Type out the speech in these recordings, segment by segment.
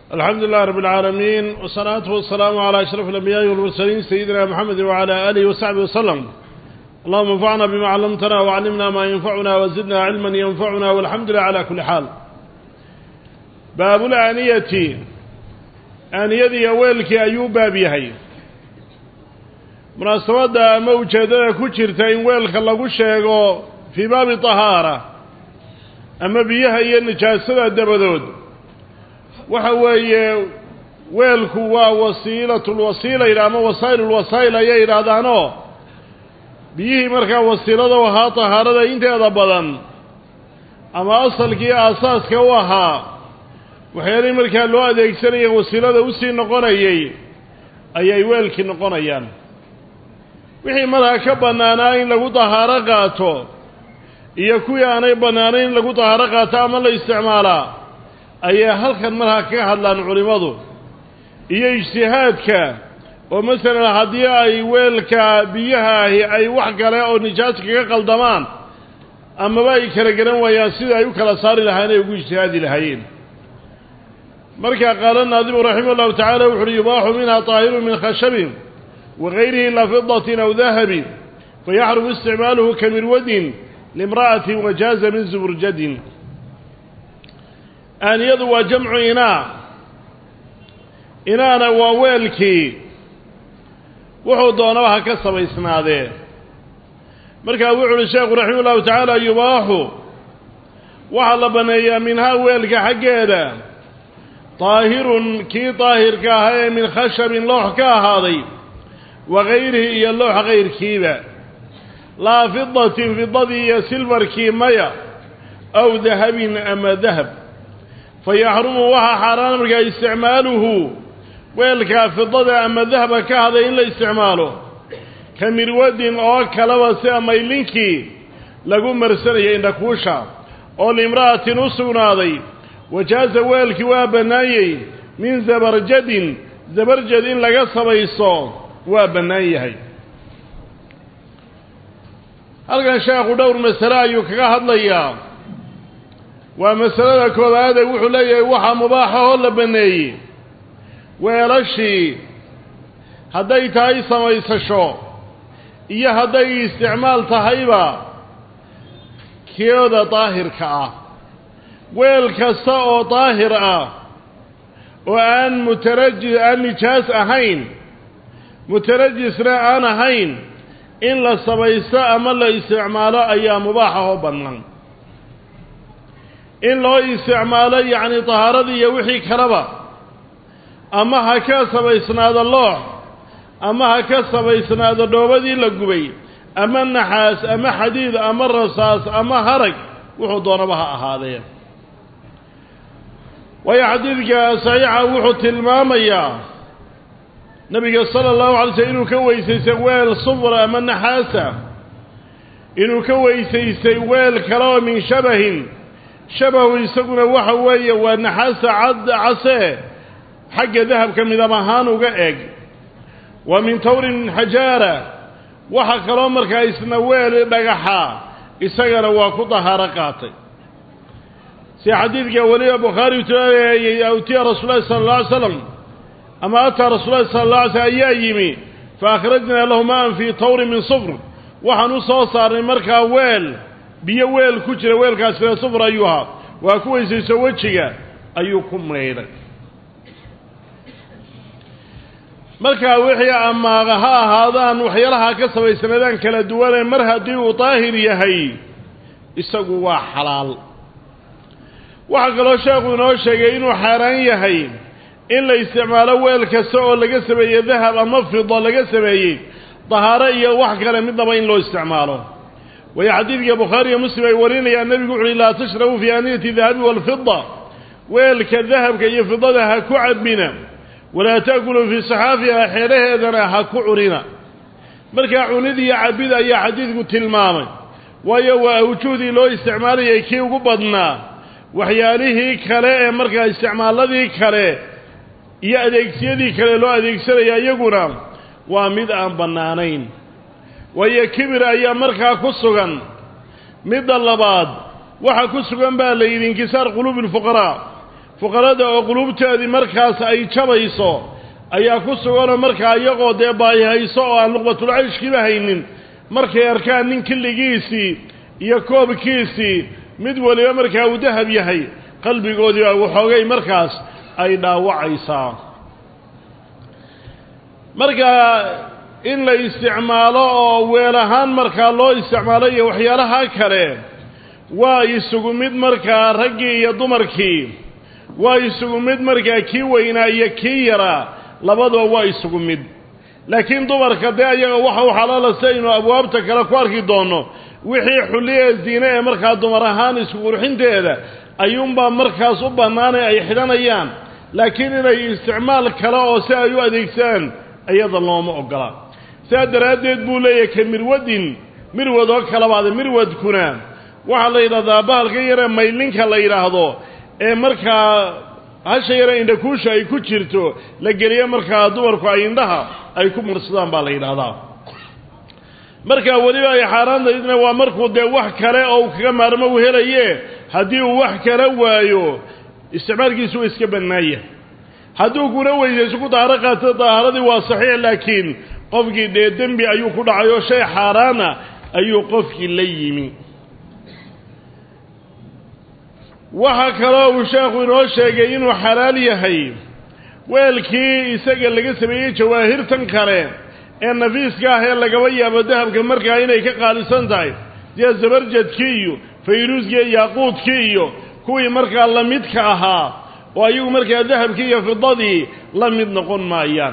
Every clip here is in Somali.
الحمد لله رب العالمين والصلاة والسلام على أشرف الأنبياء والمرسلين سيدنا محمد وعلى آله وصحبه وسلم اللهم انفعنا بما علمتنا وعلمنا ما ينفعنا وزدنا علما ينفعنا والحمد لله على كل حال باب الآنية آنية ويلك أيوب بابيهي munaasabadda ama ujeeddada ku jirta in weelka lagu sheego fii baabi tahaara ama biyaha iyo nijaasada dabadood waxa weeye weelku waa wasiilatulwasiila ama wasaa'ilulwasaa'il ayay yidhaahdaanoo biyihii markaa wasiilada u ahaa tahaarada inteeda badan ama asalkii aasaaska u ahaa waxyaalihii markaa loo adeegsanaya wasiilada usii noqonayay ayay weelkii noqonayaan wixii markaa ka bannaanaa in lagu dahaaro qaato iyo kuwii aanay bannaanayn in lagu dahaaro qaato ama la isticmaalaa ayay halkan markaa kaga hadlaan culimmadu iyo ijtihaadka oo masalan haddii ay weelka biyaha ahi ay wax kale oo nijaas kaga qaldamaan amaba ay kala garan waayaan sida ay u kala saari lahaayeen ay ugu ijtihaadi lahaayeen markaa qaala naadimu raximah ullahu tacala wuxu uhi yubaaxu minha طaahiru min khashabin wagayrihi la fidatin aw dahabin fayaxrumu isticmaaluhu kamirwadin limra'atin wajaaza min zuburjadin aaniyadu waa jamcu inaa inaana waa weelkii wuxuu doonaba ha ka samaysnaadee markaa wuxu uhi sheekhu raximah ullahu tacaala yubaaxu waxaa la banneeyaa minhaa weelka xaggeeda daahirun kii daahirka ahaa ee min khashabin loox ka ahaaday wagayrihi iyo loox kayrkiiba laa fidatin fidadii iyo silfarkii maya aw dahabin ama dahab fayaxrumu waxaa xaaraan markaa isticmaaluhu weelkaa fidada ama dahaba ka haday in la isticmaalo ka mirwadin oo kaleba sida maylinkii lagu marsanayay indhakuusha oo limra'atin u sugnaaday wajaaza weelkii waa bannaanyey min zabarjadin zabarjad in laga sabayso waa bannaan yahay halkan sheekhu dhowr masale ayuu kaga hadlayaa waa masalada koowaade wuxuu leeyahay waxaa mubaaxa oo la banneeyey weelashii hadday tahay samaysasho iyo hadday isticmaal tahayba kiyooda daahirka ah weel kasta oo daahir ah oo aan mutaraji aan nijaas ahayn mutarajisna aan ahayn in la sabaysto ama la isticmaalo ayaa mubaaxa oo bannaan in loo isticmaalo yacni tahaaradii iyo wixii kaleba ama ha ka sabaysnaado loox ama ha ka sabaysnaado dhoobadii la gubay ama naxaas ama xadiid ama rasaas ama harag wuxuu doonaba ha ahaadee waayo xadiidka saxiixa wuxuu tilmaamayaa nabiga sala allahu alay slm inuu ka weysaystay weel sufra ama naxaasa inuu ka weysaystay weel kale oo min shabahin shabahu isaguna waxa weeye waa naxaasa cad casee xagga dahabka midab ahaan uga eg wa min tawrin xajaara waxa kaloo markaa isna weel dhagaxa isagana waa ku dahaaro qaatay si xadiidka weliba bukhaari utiy awtiya rasuul lahi sala alla alay slam ama ataa rasuul lahi sala alla alay slm ayaa yimi fa akhrajnaa lahu maan fii tawrin min sufr waxaan u soo saarnay markaa weel biyo weel ku jira weelkaas fee sufr ayuu ahaa waa ku weysayso wejiga ayuu ku maydhay markaa wixii amaaqa ha ahaadaan waxyaalaha ka samaysanaadaan kala duwanee mar haddii uu daahir yahay isagu waa xalaal waxaa kaloo sheekhu inoo sheegay inuu xaaraan yahay in la isticmaalo weel kasta oo laga sameeyey dahab ama fido laga sameeyey dahaaro iyo wax kale midnaba in loo isticmaalo waayo xadiidka bukhaari iyo muslim ay warinayaan nebigu wuxu uhi laa tashrabuu fii aaniyati dahabi waalfida weelka dahabka iyo fidada ha ku cabina walaa ta'kuluu fii saxaafiha xeedhaheedana ha ku cunina markaa cunid iyo cabid ayaa xadiidku tilmaamay waayo waa awjuhdii loo isticmaalayay kii ugu badnaa waxyaalihii kale ee markaa isticmaaladii kale iyo adeegsiyadii kale loo adeegsanaya iyaguna waa mid aan bannaanayn waayo kibir ayaa markaa ku sugan midda labaad waxa ku sugan baa la yidhi inkisaar quluubi alfuqaraa fuqarada oo qulubteedii markaas ay jabayso ayaa ku suganoo markaa iyagoo dee baayihayso oo aan luqbatulcayshkiiba haynin markay arkaan nin killigiisii iyo koobkiisii mid waliba markaa uu dahab yahay qalbigoodii baa waxoogay markaas ay dhaawacaysaa markaa in la isticmaalo oo weel ahaan markaa loo isticmaalo iyo waxyaalaha kale waa isugu mid markaa raggii iyo dumarkii waa isugu mid markaa kii weynaa iyo kii yaraa labaduba waa isugu mid laakiin dumarka dee ayaga waxa u xalaala si aynu abwaabta kale ku arki doonno wixii xulliye ziine ee markaa dumar ahaan isku qurxinteeda ayuunbaa markaas u bannaanay ay xidhanayaan laakiin inay isticmaal kale oo si ay u adeegsadaan iyada looma ogola sidaa daraaddeed buu leeyahay ka mirwadin mirwad oo kalabaada mirwadkuna waxaa la yidhahdaa bahalka yaree maylinka la yidhaahdo ee markaa hasha yare indhakuusha ay ku jirto la geliyo markaa dumarku ay indhaha ay ku marsadaan baa la yidhaahdaa markaa weliba ay xaaraantaydna waa markuu dee wax kale oo uu kaga maarmo u helaye haddii uu wax kala waayo isticmaalkiisu waa iska bannaaya hadduu kuna weysayso ku daaharo qaato daaharadii waa saxiix laakiin qofkii dee dembi ayuu ku dhacay oo shay xaaraana ayuu qofkii la yimi waxaa kaloo uu sheekhu inoo sheegay inuu xalaal yahay weelkii isaga laga sameeyey jawaahirtan kale ee nafiiska ah ee lagaba yaabo dahabka markaa inay ka qaalisan tahay sida zabarjadkii iyo fayruuskii iyo yaaquudkii iyo kuwii markaa la midka ahaa oo ayagu markaa dahabkii iyo fidadii la mid noqon maayaan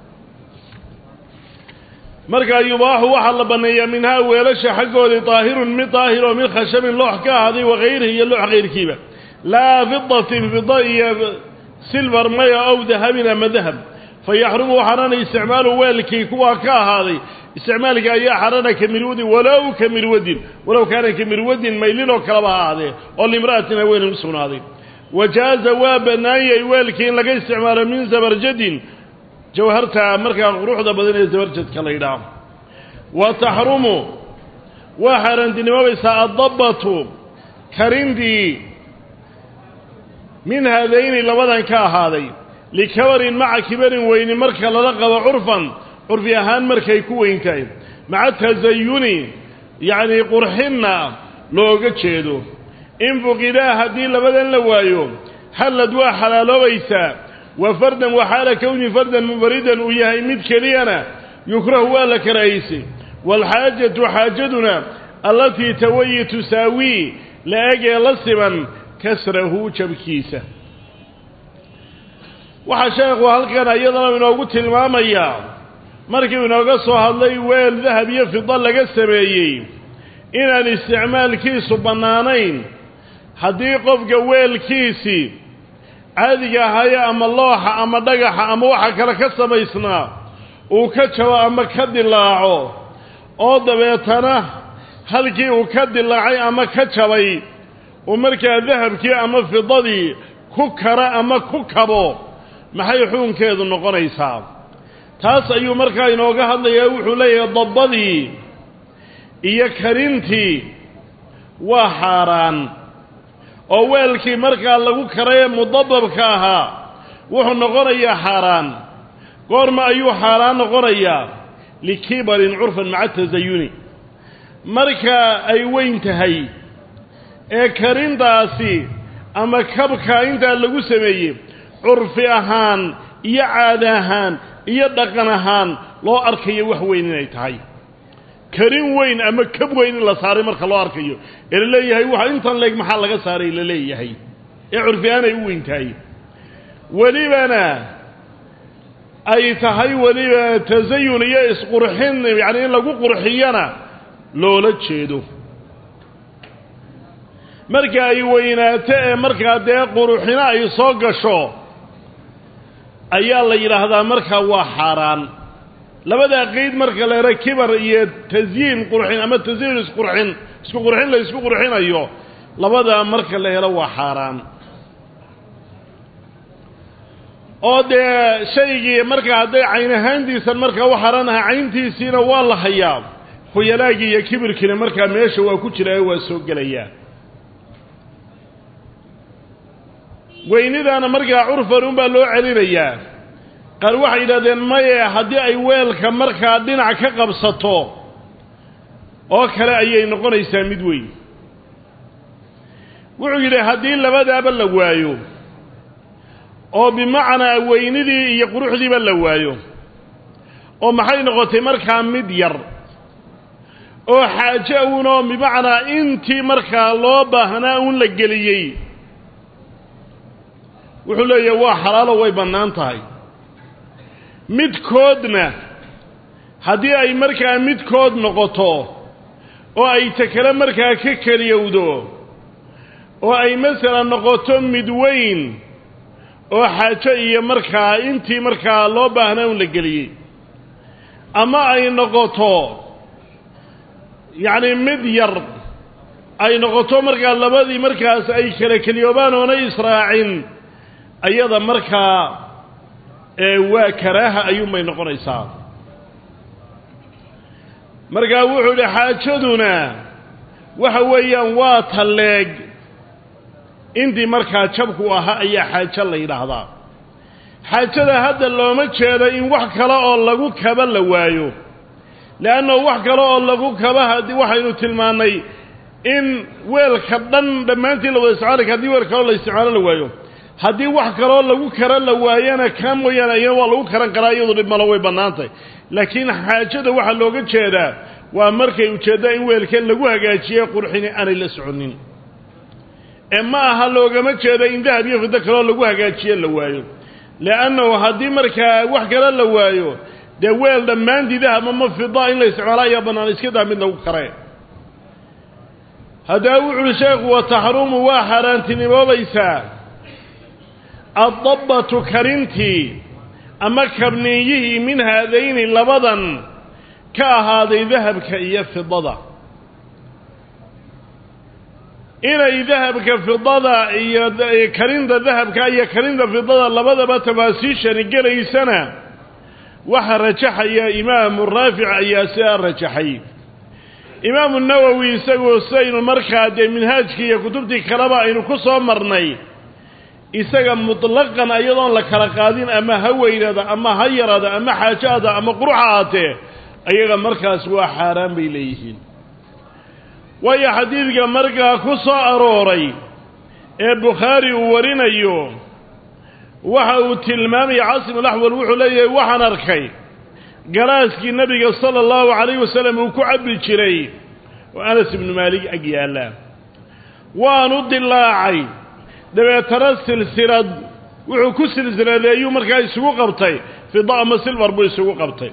markaa yubaaxu waxaa la banneeyaa minhaa weelasha xaggoodii daahirun mid daahir oo mid khashabin loox ka ahaaday wakayrihi iyo loox kayrkiiba laa fidatin fida iyo silvar maya ow dahabin ama dahab fa yaxrumu waxaanana isticmaalu weelkii kuwaa ka ahaaday isticmaalkii ayaa xarana ka mirwadin walow ka mirwadin walow kaana ka mirwadin maylinoo kaleba ha ahaadee oo limra'atin haweenin u sugnaaday wajaaza waa bannaanyay weelkii in laga isticmaalo min zabarjadin jawharta markaa quruxda badan ee zabarjadka la yidhaaho wa taxrumu waa xaaraantinimoobaysaa addabbatu karindii min haadayni labadan ka ahaaday likabarin maca kibarin weyni marka lala qabo curfan curfi ahaan markay ku weyn tahay maca tasayuni yacnii qurxinna looga jeedo in fuqidaa haddii labadan la waayo hallad waa xalaaloobaysaa wa fardan waxaala kowni fardan munfaridan uu yahay mid keliyana yukrahu waa la karahaysay waalxaajatu xaajaduna allatii tawayi tusaawii la egee la siban kasrahu jabkiisa waxaa sheekhu halkan iyadana inoogu tilmaamayaa markiu inooga soo hadlay weel dahab iyo fida laga sameeyey inaan isticmaalkiisu bannaanayn haddii qofka weelkiisii caadiga ahaye ama looxa ama dhagaxa ama waxa kale ka samaysnaa uu ka jabo ama ka dilaaco oo dabeetana halkii uu ka dilaacay ama ka jabay uu markaa dahabkii ama fidadii ku kara ama ku kabo maxay xukunkeedu noqonaysaa taas ayuu markaa inooga hadlayaa wuxuu leeyahay dabbadii iyo karintii waa xaaraan oo weelkii markaa lagu karay ee mudababka ahaa wuxuu noqonayaa xaaraan goorma ayuu xaaraan noqonayaa likibarin curfan maca tasayuni marka ay weyn tahay ee karintaasi ama kabka intaa lagu sameeyey curfi ahaan iyo caada ahaan iyo dhaqan ahaan loo arkayo wax weyn inay tahay karin weyn ama kab weyn in la saaray marka loo arkayo ee la leeyahay waxa intan leeg maxaa laga saaray la leeyahay ee curfi ahaan ay u weyn tahay welibana ay tahay weliba tasayun iyo isqurxin yacni in lagu qurxiyana loola jeedo marka ay weynaato ee markaa dee quruxino ay soo gasho ayaa la yidhaahdaa markaa waa xaaraan labadaa qeyd marka la helo kibar iyo tasyiin qurxin ama tasyiin isqurxin isku qurxin la isku qurxinayo labadaa marka la helo waa xaaraan oo dee shaygii markaa hadday cayn ahaantiisan markaa u xaaraan aha cayntiisiina waa la hayaa khuyalaagii iyo kibirkiina markaa meesha waa ku jiraayo waa soo gelayaa weynidaana markaa curfan unbaa loo celinayaa qaar waxay yidhahdeen maye haddii ay weelka markaa dhinac ka qabsato oo kale ayay noqonaysaa mid weyn wuxuu yidhi haddii labadaaba la waayo oo bimacnaa weynidii iyo quruxdiiba la waayo oo maxay noqotay markaa mid yar oo xaaje uunoo bimacnaa intii markaa loo baahnaa uun la geliyey wuxuu leeyahay waa xalaalo way bannaan tahay midkoodna haddii ay markaa midkood noqoto oo ay takale markaa ka keliyowdo oo ay masalan noqoto mid weyn oo xaajo iyo markaa intii markaa loo baahnaa un la geliyey ama ay noqoto yacni mid yar ay noqoto markaa labadii markaas ay kala keliyoobaan oonay israacin ayada markaa waa karaaha ayuunbay noqonaysaa markaa wuxuu idhi xaajaduna waxa weeyaan waa talleeg intii markaa jabku ahaa ayaa xaajo la yidhaahdaa xaajada hadda looma jeedo in wax kale oo lagu kaba la waayo le'anno wax kale oo lagu kaba haddii waxaynu tilmaannay in weelka dhan dhammaantii la wada isticmaali kara hadii weel kaleo la isticmaalo la waayo haddii wax kaloo lagu kara la waayana ka mooyaane ayana waa lagu karan karaa iyadu dhib malo way bannaantahy laakiin xaajada waxaa looga jeedaa waa markay ujeeddaa in weelka lagu hagaajiye qurxini aanay la soconin ee ma aha loogama jeedo in dahab iyo fiddo kaloo lagu hagaajiye la waayo le'annahu haddii markaa wax kale la waayo dee weel dhammaantii dahab ama fida in la isticmaalo ayaa bannaan iska daa mid lagu kare haddaba wuxu uhi sheekhu wa taxruumu waa xaaraantinimoobaysaa addabbatu karintii ama kabniiyihii min haadayni labadan ka ahaaday dahabka iyo fidada inay dahabka fidada iyo karinta dahabka iyo karinta fidada labadaba tafaasiishani gelaysana waxaa rajaxaya imaamu raafic ayaa sidaa rajaxay imaamu nawowi isagoo sidaynu markaa dee minhaajkii iyo kutubtii kaleba aynu ku soo marnay isaga mutlaqan iyadoon la kala qaadin ama ha weynaada ama ha yaraada ama xaajaada ama quruxa ahaatee ayaga markaas waa xaaraan bay leeyihiin waayo xadiidka markaa ku soo arooray ee bukhaari uu warinayo waxa uu tilmaamaya caasimulaxwal wuxuu leeyahay waxaan arkay galaaskii nebiga sala allahu calayhi wasalam uu ku cabbi jiray oo anas ibnu maalig ag yaalla waanu dilaacay dabeetana silsilad wuxuu ku silsiladeeyuu markaa isugu qabtay fida ama silbar buu isugu qabtay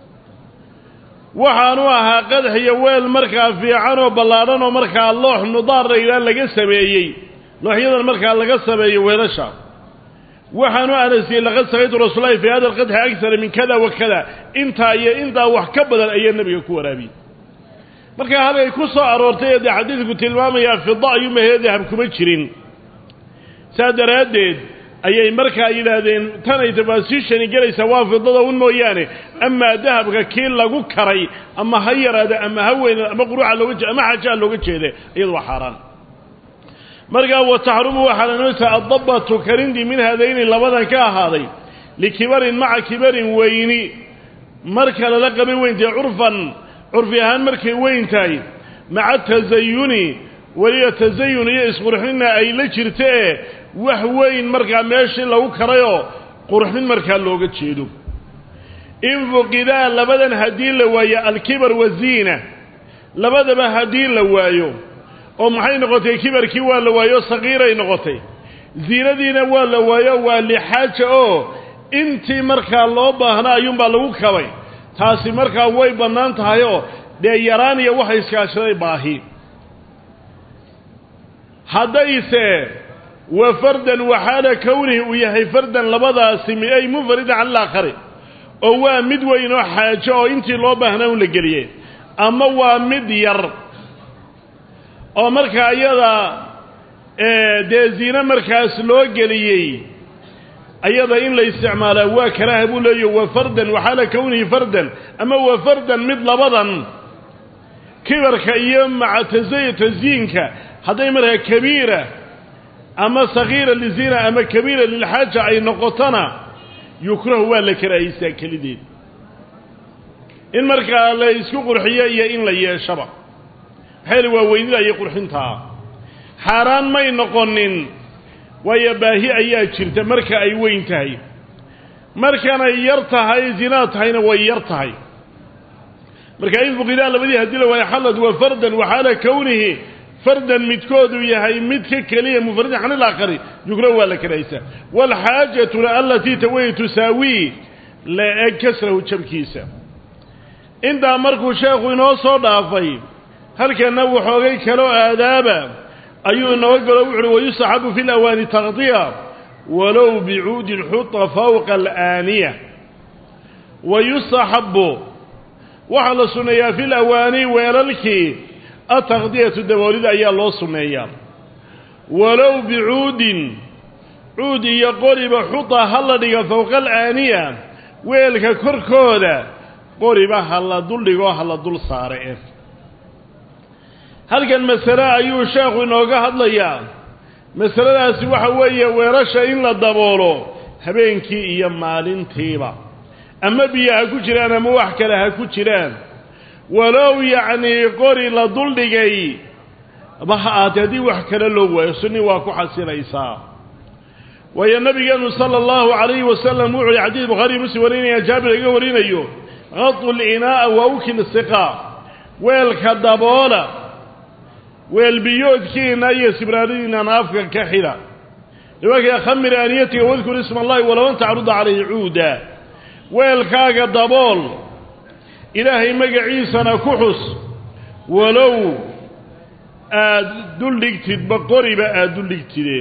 waxaanu ahaa qadax iyo weel markaa fiican oo ballaadhan oo markaa loox nudaar la yidhaha laga sameeyey looxyadan markaa laga sameeyo weelasha waxaanu anasiyey laqad sakaytu rasuulahi fii hada alqadxi agara min kada wa kada intaa iyo intaa wax ka badan ayaa nebiga ku waraabiyey markaa halkay ku soo aroortay ee dee xadiidku tilmaamayaa fida ayuumahee dahab kuma jirin saa daraaddeed ayay markaa yidhaahdeen tanay tafaasiishani gelaysaa waa fidada un mooyaane amaa dahabka kii lagu karay ama ha yaraada ama ha weynaada ama quruuxa looga jeeda ama xaajaa looga jeeda iyadu waa xaaraan markaa wa taxrumu waxaa lanoosaa addabatu karindii min haadayni labadan ka ahaaday likibarin maca kibarin weyni marka lala qabay weyntahay curfan curfi ahaan markay weyn tahay maca tasayuni weliba tasayun iyo isqurxinna ay la jirtae wax weyn markaa meeshii lagu karayoo qurxin markaa looga jeedo in fuqidaa labadan haddii la waayo alkibar waziina labadaba haddii la waayo oo maxay noqotay kibarkii waa la waayo saqiiray noqotay ziinadiina waa la waayo waa lixaaja oo intii markaa loo baahnaa ayuunbaa lagu kabay taasi markaa way bannaan tahayoo dee yaraan iyo waxa iskaashaday baahi haddayse wa fardan waxaala kownihi uu yahay fardan labadaasi mi ay munfarida cala alaakhari oo waa mid weyn oo xaajo oo intii loo baahnaa un la geliyey ama waa mid yar oo markaa iyada dee ziine markaas loo geliyey ayada in la isticmaalaa waa karaaha buu leeyahy wa fardan waxaala kownihi fardan ama wa fardan mid labadan kibarka iyo maca tasay tasyiinka hadday markaa kabiira ama sagiira lizina ama kabiira lilxaaja ay noqotona yukrahu waa la karaahaysaa kelideed in markaa la isku qurxiyo iyo in la yeeshaba maxayl waa weynida iyo qurxintaa xaaraan may noqonin waayo baahi ayaa jirta marka ay weyn tahay markanay yar tahay zinaa tahayna way yar tahay marka in fuqidaa labadii haddii la waayo xallad waa fardan waxaala kownihi fardan midkoodu yahay mid ka keliya mufradin can ilaakhari yukrahu waa la karahaysaa waalxaajatuna alatii taway tusaawii la eg kasrahu jabkiisa intaa markuu sheekhu inoo soo dhaafay halkanna waxoogay kaloo aadaaba ayuu inooga galo wuxuuhi wayustaxabu fi lawaani taqdiya walow bicuudin xuta fawqa alaaniya wayustaxabu waxaa la sunneeyaa fi lawaani weelalkii ataqdiyatu daboolida ayaa loo sunneeyaa walow bicuudin cuud iyo qoriba xuta ha la dhiga fowqa alaaniya weelka korkooda qoriba ha la duldhigo ha la dul saare halkan masale ayuu sheekhu inooga hadlayaa masaladaasi waxa weeye weelasha in la daboolo habeenkii iyo maalintiiba ama biyo ha ku jiraan ama wax kale ha ku jiraan walow yacnii qori la duldhigay ba ha aatee haddii wax kale loo waayo sunni waa ku xasilaysaa waayo nabigeenu sala allahu calayhi wasalam wuxuu yihi xadiis bukhaariy muslim warinaya jaabir iga warinayo qadu linaa'a wa ukil siqa weelka daboola weelbiyoodkiina iyo sibraaradiinana afka ka xidha riwaakaya khamir aaniyatiga wadkur isma allahi walow tacruda calayhi cuuda weelkaaga dabool ilaahay magaciisana ku xus walow aada duldhigtidba qoriba aada duldhigtide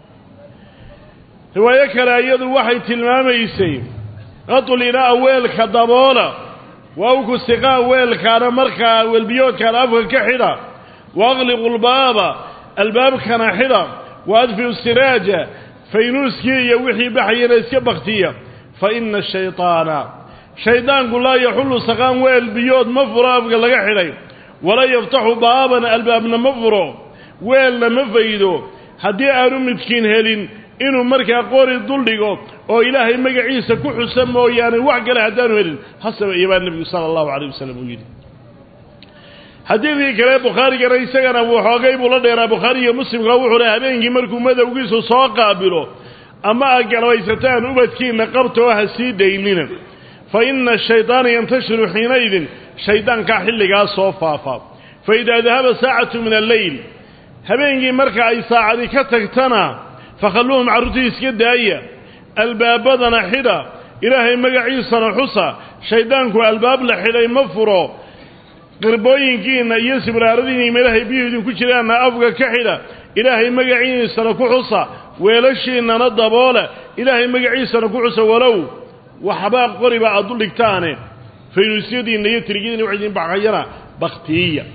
riwaayo kale iyadu waxay tilmaamaysay qadulina'a weelka daboola waa uku siqaa weelkaana markaa weelbiyoodkaana afka ka xidha wa aqliqu lbaaba albaabkana xidha wa adfiu siraaja faynuuskii iyo wixii baxayana iska baktiya fa ina shayطaana shaydaanku laa yaxullu saqaan weel biyood ma furo afka laga xidhay walaa yaftaxu baaban albaabna ma furo weelna ma faydo haddii aanu midkiin helin inuu markaa qori duldhigo oo ilaahay magaciisa ku xusa mooyaane wax kale haddaanu helin hasaba iyo baa nebigu sala allahu calayh wasalam uu yidhi xadiidkii kale bukhaarigana isagana waxoogay buu la dheeraa bukhaari iyo muslimka wuxuu leh habeenkii markuu madowgiisu soo qaabilo ama aad galabaysataan ubadkiinna qabta oo ha sii daynina fa ina ashaydaana yantashiru xiinaydin shaydaankaa xilligaa soo faafa fa idaa dahaba saacatu min alleyl habeenkii marka ay saacadi ka tagtana fakhalluuhum carruurtii iska daaya albaabadana xidha ilaahay magaciisana xusa shayddaanku albaab la xidhay ma furo qirbooyinkiinna iyo sibraaradiinna meelahay biyuhu idinku jiraanna afka ka xidha ilaahay magaciisana ku xusa weelashiinnana daboola ilaahay magaciisana ku xusa walow waxbaa qoriba aad u dhigtaane faynuusyadiinna iyo tirigyadiina wax idin baxayana baktiiya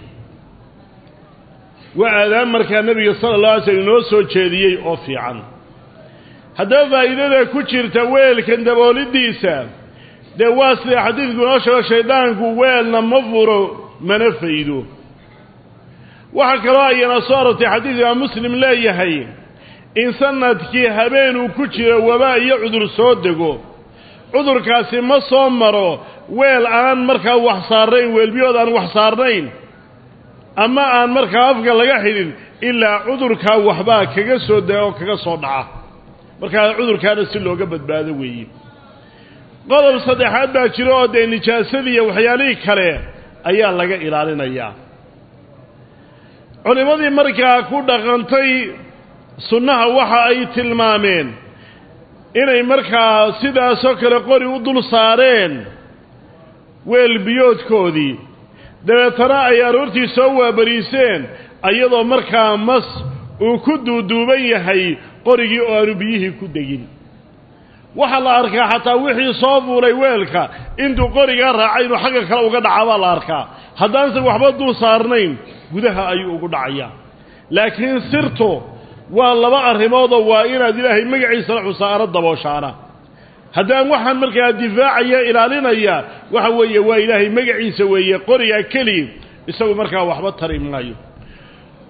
waa aadaan markaa nebiga sala allah alay slm inoo soo jeediyey oo fiican haddaba faa'iidada ku jirta weelkan daboolidiisa dee waa sida xadiidku inoo sheego shayddaanku weelna ma furo mana faydo waxaa kaloo ayana soo arortay xadiid imaam muslim leeyahay in sanadkii habeenuu ku jiro wabaa iyo cudur soo dego cudurkaasi ma soo maro weel aan markaa wax saarnayn weelbiyood aan wax saarnayn ama aan markaa afka laga xidhin ilaa cudurkaa waxbaa kaga soo da oo kaga soo dhaca markaa cudurkaana si looga badbaado weeye qodob saddexaad baa jiro oo dee nijaasadii iyo waxyaalihii kale ayaa laga ilaalinayaa culimmadii markaa ku dhaqantay sunnaha waxa ay tilmaameen inay markaa sidaasoo kale qori u dul saareen weel biyoodkoodii dabeetana ay aroortii soo waabariiseen iyadoo markaa mas uu ku duuduuban yahay qorigii oo aanu biyihii ku degin waxaa la arkaa xataa wixii soo fuulay weelka intuu qorigaa raacay inuu xagga kale uga dhaca baa la arkaa haddaanse waxba dul saarnayn gudaha ayuu ugu dhacayaa laakiin sirtu waa laba arrimoodoo waa inaad ilaahay magaciisala xusaano dabooshaana haddaan waxaan markaa difaacaya ilaalinaya waxa weeye waa ilaahay magaciisa weeye qorigaa keli isagu markaa waxba tari maayo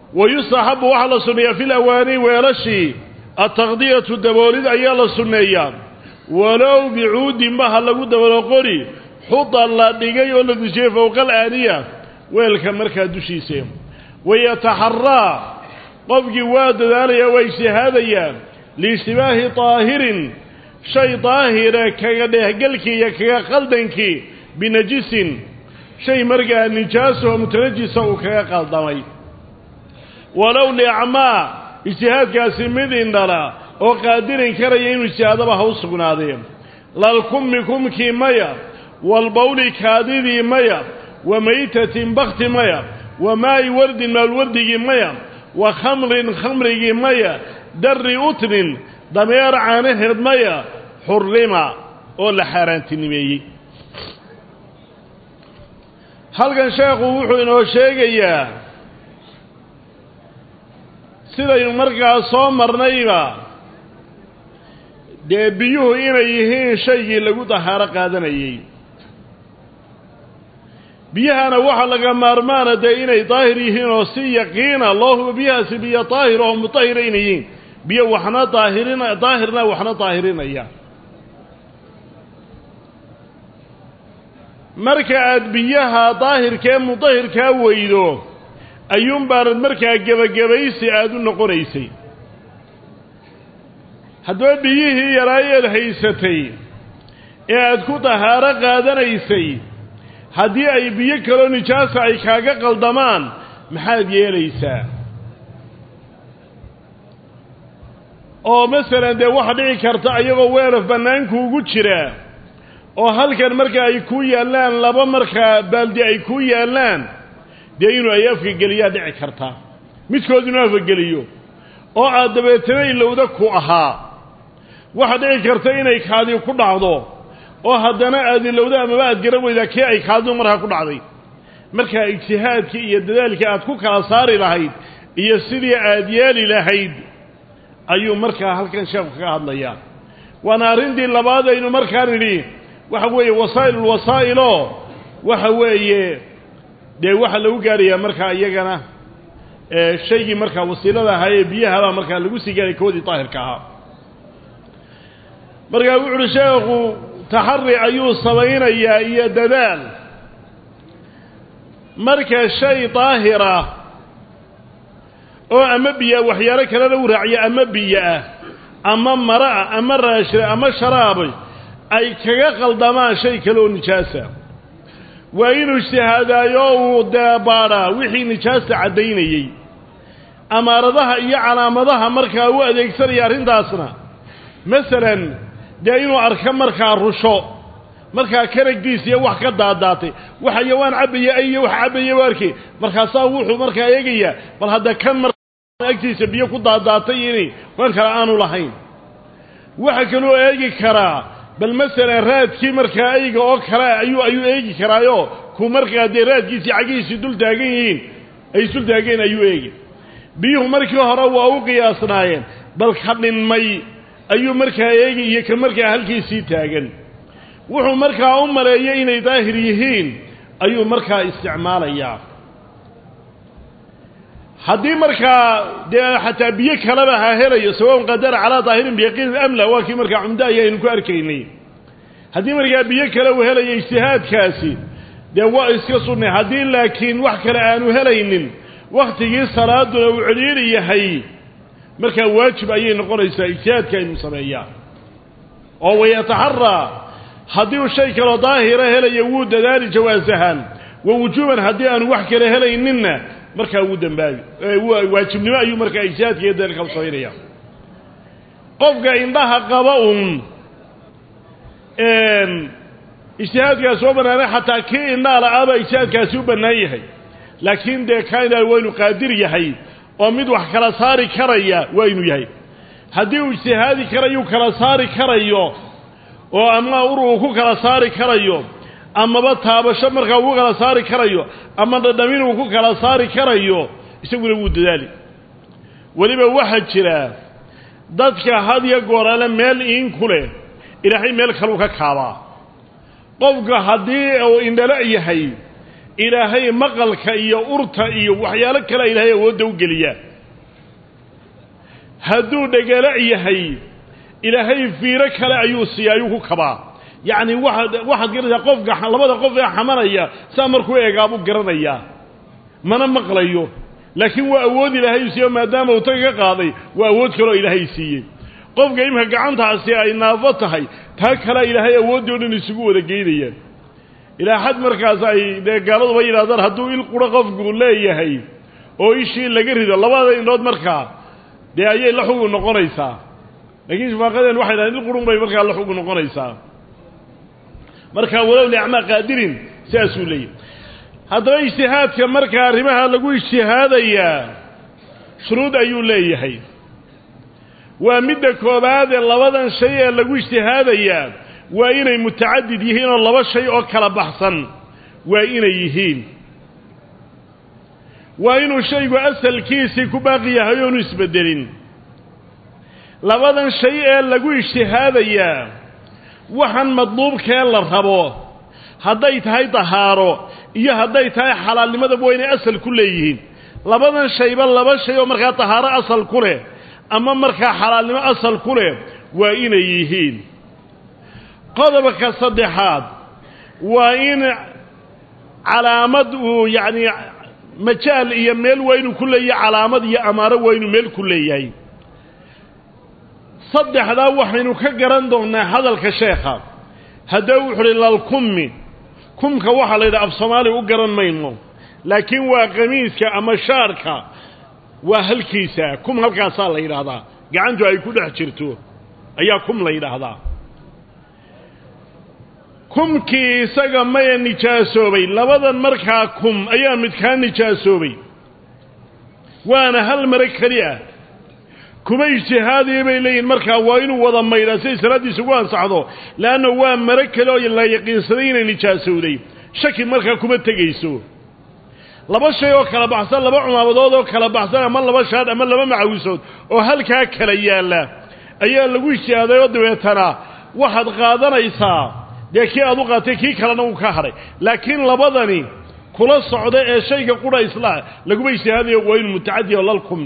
wa yustaxabu waxaa la sunneeyaa fi lawaani weelashii ataqdiyatu daboolid ayaa la sunneeyaa walow bicuudinba ha lagu daboolo qori xuda la dhigay oo la dejiyey fowqal aaniya weelka markaa dushiisa wayataxaraa qofkii waa dadaalayaa waa ijtihaadayaa liishtibaahi daahirin shay daahira kaga dheehgelkii iyo kaga qaldankii binajisin shay markaa nijaasaho mutanajisa uu kaga qaldamay walow liacmaa ijtihaadkaasi mid indhala oo qaadirin karaya inuu ijtihaadaba ha u sugnaadeen lalkummi kumkii maya walbawli kaadidii maya wa maytatin bakti maya wa maa'i wardin maalwardigii maya wa khamrin khamrigii maya darri utnin dameer caanaheed maya xurrima oo la xaaraantinimeeyey halkan sheekhu wuxuu inoo sheegayaa sidaynu markaa soo marnayba dee biyuhu inay yihiin shaygii lagu dahaaro qaadanayey biyahana waxaa laga maarmaana dee inay daahir yihiin oo si yaqiina loo hubo biyahaasi biyo daahir oo mutahira inay yihiin biyo waxna daahirina daahirna waxna daahirinaya marka aad biyaha daahirkee mudahirkaa weydo ayuunbaanad markaa gebagabaysi aada u noqonaysay haddaba biyihii yaraayeed haysatay ee aad ku dahaaro qaadanaysay haddii ay biyo kaloo nijaasa ay kaaga qaldamaan maxaad yeelaysaa oo masalan dee waxa dhici karta ayagoo weelaf bannaankuugu jira oo halkan marka ay ku yaallaan laba markaa baaldi ay ku yaallaan dee inuu ay afka geliyaa dhici karta midkood inuu afka geliyo oo aad dabeetana ilowda ku ahaa waxa dhici karta inay kaadi ku dhacdo oo haddana aad ilowda amaba aad garan weydaa kee ay kaadidu markaa ku dhacday markaa ijtihaadkii iyo dadaalkii aad ku kala saari lahayd iyo sidii aad yeeli lahayd ayuu markaa halkan sheekhu kaga hadlayaa waana arrintii labaad aynu markaa nidhi waxa weeye wasaa'ilulwasaa'iloo waxa weeye dee waxaa lagu gaadhayaa markaa iyagana shaygii markaa wasiilada ahaa ee biyahabaa markaa lagu sii gaadhay koodii daahirka ahaa markaa wuxu uhi sheekhu taxari ayuu samaynayaa iyo dadaal marka shay daahirah oo ama biyaa waxyaalo kalena u raaciya ama biyo ah ama mara ah ama raashida ama sharaabay ay kaga qaldamaan shay kale oo nijaasa waa inuu ijtihaadaayo uu deebaadhaa wixii nijaasta caddaynayey amaaradaha iyo calaamadaha markaa u adeegsanaya arrintaasna masalan dee inuu arko markaa rusho markaa karagdiis iyo wax ka daadaatay wax ayawaan cabbaya iyo wax cabbaya u arkay markaasaa wuxuu markaa eegayaa bal hadda kan mar agtiisa biyo ku daadaatay inay wan kale aanu lahayn waxa kaloo eegi karaa bal masalan raadkii markaa ayga oo kale ayuu ayuu eegi karaayo ku markaa dee raadkiisii cagihiisii dul taagan yihiin ay isdul taageen ayuu eegi biyuhu markii hore waa u qiyaasnaayeen bal ka dhinmay ayuu markaa eegi iyo ka markaa halkiisii taagan wuxuu markaa u maleeyay inay daahir yihiin ayuu markaa isticmaalayaa haddii markaa dee xataa biyo kaleba ha helayo sawaun qadara calaa daahirin biyaqiinin amla waa kii markaa cumdo ayaynu ku arkaynay haddii markaa biyo kale uu helayo ijtihaadkaasi dee waa iska sunnay haddii laakiin wax kale aanu helaynin wakhtigii salaaduna uu celiili yahay markaa waajib ayay noqonaysaa ijtihaadka aynu sameeyaa oo wayataxaraa haddii uu shay kaloo daahira helayo wuu dadaali jawaasahaan wa wujuuban haddii aanu wax kale helayninna markaa wuu dembaabi waajibnimo ayuu markaa ijtihaadka iyo dalilka u samaynaya qofka indhaha qaba un ijtihaadkaasi oo bannaanay xataa kii indhaha la-aabaa ijtihaadkaasi u bannaan yahay laakiin dee kaa indhaha waa inu qaadir yahay oo mid wax kala saari karaya waa inuu yahay haddii uu ijtihaadi karayuu kala saari karayo oo ama ur uu ku kala saari karayo amaba taabasho markaa uu ku kala saari karayo ama dhadhamin uu ku kala saari karayo isaguna wuu dadaali weliba waxaa jira dadka had yo goorale meel iin ku leh ilaahay meel kaleu ka kaabaa qofka haddii uu indhalo yahay ilaahay maqalka iyo urta iyo waxyaalo kale ilaahay awoodda u geliyaa hadduu dhegala yahay ilaahay fiiro kale ayuu siiya ayuu ku kabaa yacni waaad waxaad garanaysaa qofka labada qof ee xamanaya saa markuu eegaabuu garanayaa mana maqlayo laakiin waa awood ilaahay siiyo maadaama uu taga ka qaaday waa awood kaloo ilaahay siiyey qofka imika gacantaasi ay naafo tahay taa kalea ilaahay awooddii o dhan isugu wada geynayaan ilaa xad markaas ay dee gaaladuba yidhahdaan hadduu il quro qofku leeyahay oo ishii laga rido labada indhood markaa dee ayay la xugu noqonaysaa laakiin shafaaqadeen waxay dhahdeen il qurun bay markaa la xugu noqonaysaa marka walow liacmaa qaadirin sidaasuu leeyahy haddaba ijtihaadka markaa arrimaha lagu ijtihaadayaa shuruud ayuu leeyahay waa midda koobaad ee labadan shay ee lagu ijtihaadayaa waa inay mutacadid yihiin oo laba shay oo kala baxsan waa inay yihiin waa inuu shaygu asalkiisii ku baaqi yahay oonu isbeddelin labadan shay ee lagu ijtihaadayaa waxaan madluubkee la rabo hadday tahay dahaaro iyo hadday tahay xalaalnimadaba waa inay asal ku leeyihiin labadan shayba laba shay oo markaa dahaaro asal ku leh ama markaa xalaalnimo asal ku leh waa inay yihiin qodobka saddexaad waa in calaamad uu yacni majaal iyo meel waa inuu ku leeyahay calaamad iyo amaaro waa inuu meel ku leeyahay saddexdaa waxaynu ka garan doonnaa hadalka sheekha haddaba wuxu uhi lalkummi kumka waxaa la yidhaha af soomaaliya u garan mayno laakiin waa qamiiska ama shaarka waa halkiisa kum halkaasaa la yidhaahdaa gacantu ay ku dhex jirto ayaa kum la yidhaahdaa kumkii isaga maya nijaasoobay labadan markaa kum ayaa midkaa nijaasoobay waana hal mare keli ah kuma ijtihaadiya bay leeyihin markaa waa inuu wada maydhaa siday salaaddiisa ugu ansaxdo leanna waa mare kale oo la yaqiinsaday inay nijaasowday shaki markaa kuma tegayso laba shay oo kala baxsan laba cumaabadood oo kala baxsan ama laba shaadh ama laba macawisood oo halkaa kala yaalla ayaa lagu ijtihaaday oo dabeetana waxaad qaadanaysaa dee kii aad u qaatay kii kalena uu ka hadhay laakiin labadani kula socda ee shayga qudha isla laguma ijtihaadayo waa inu mutacadi oo lalkum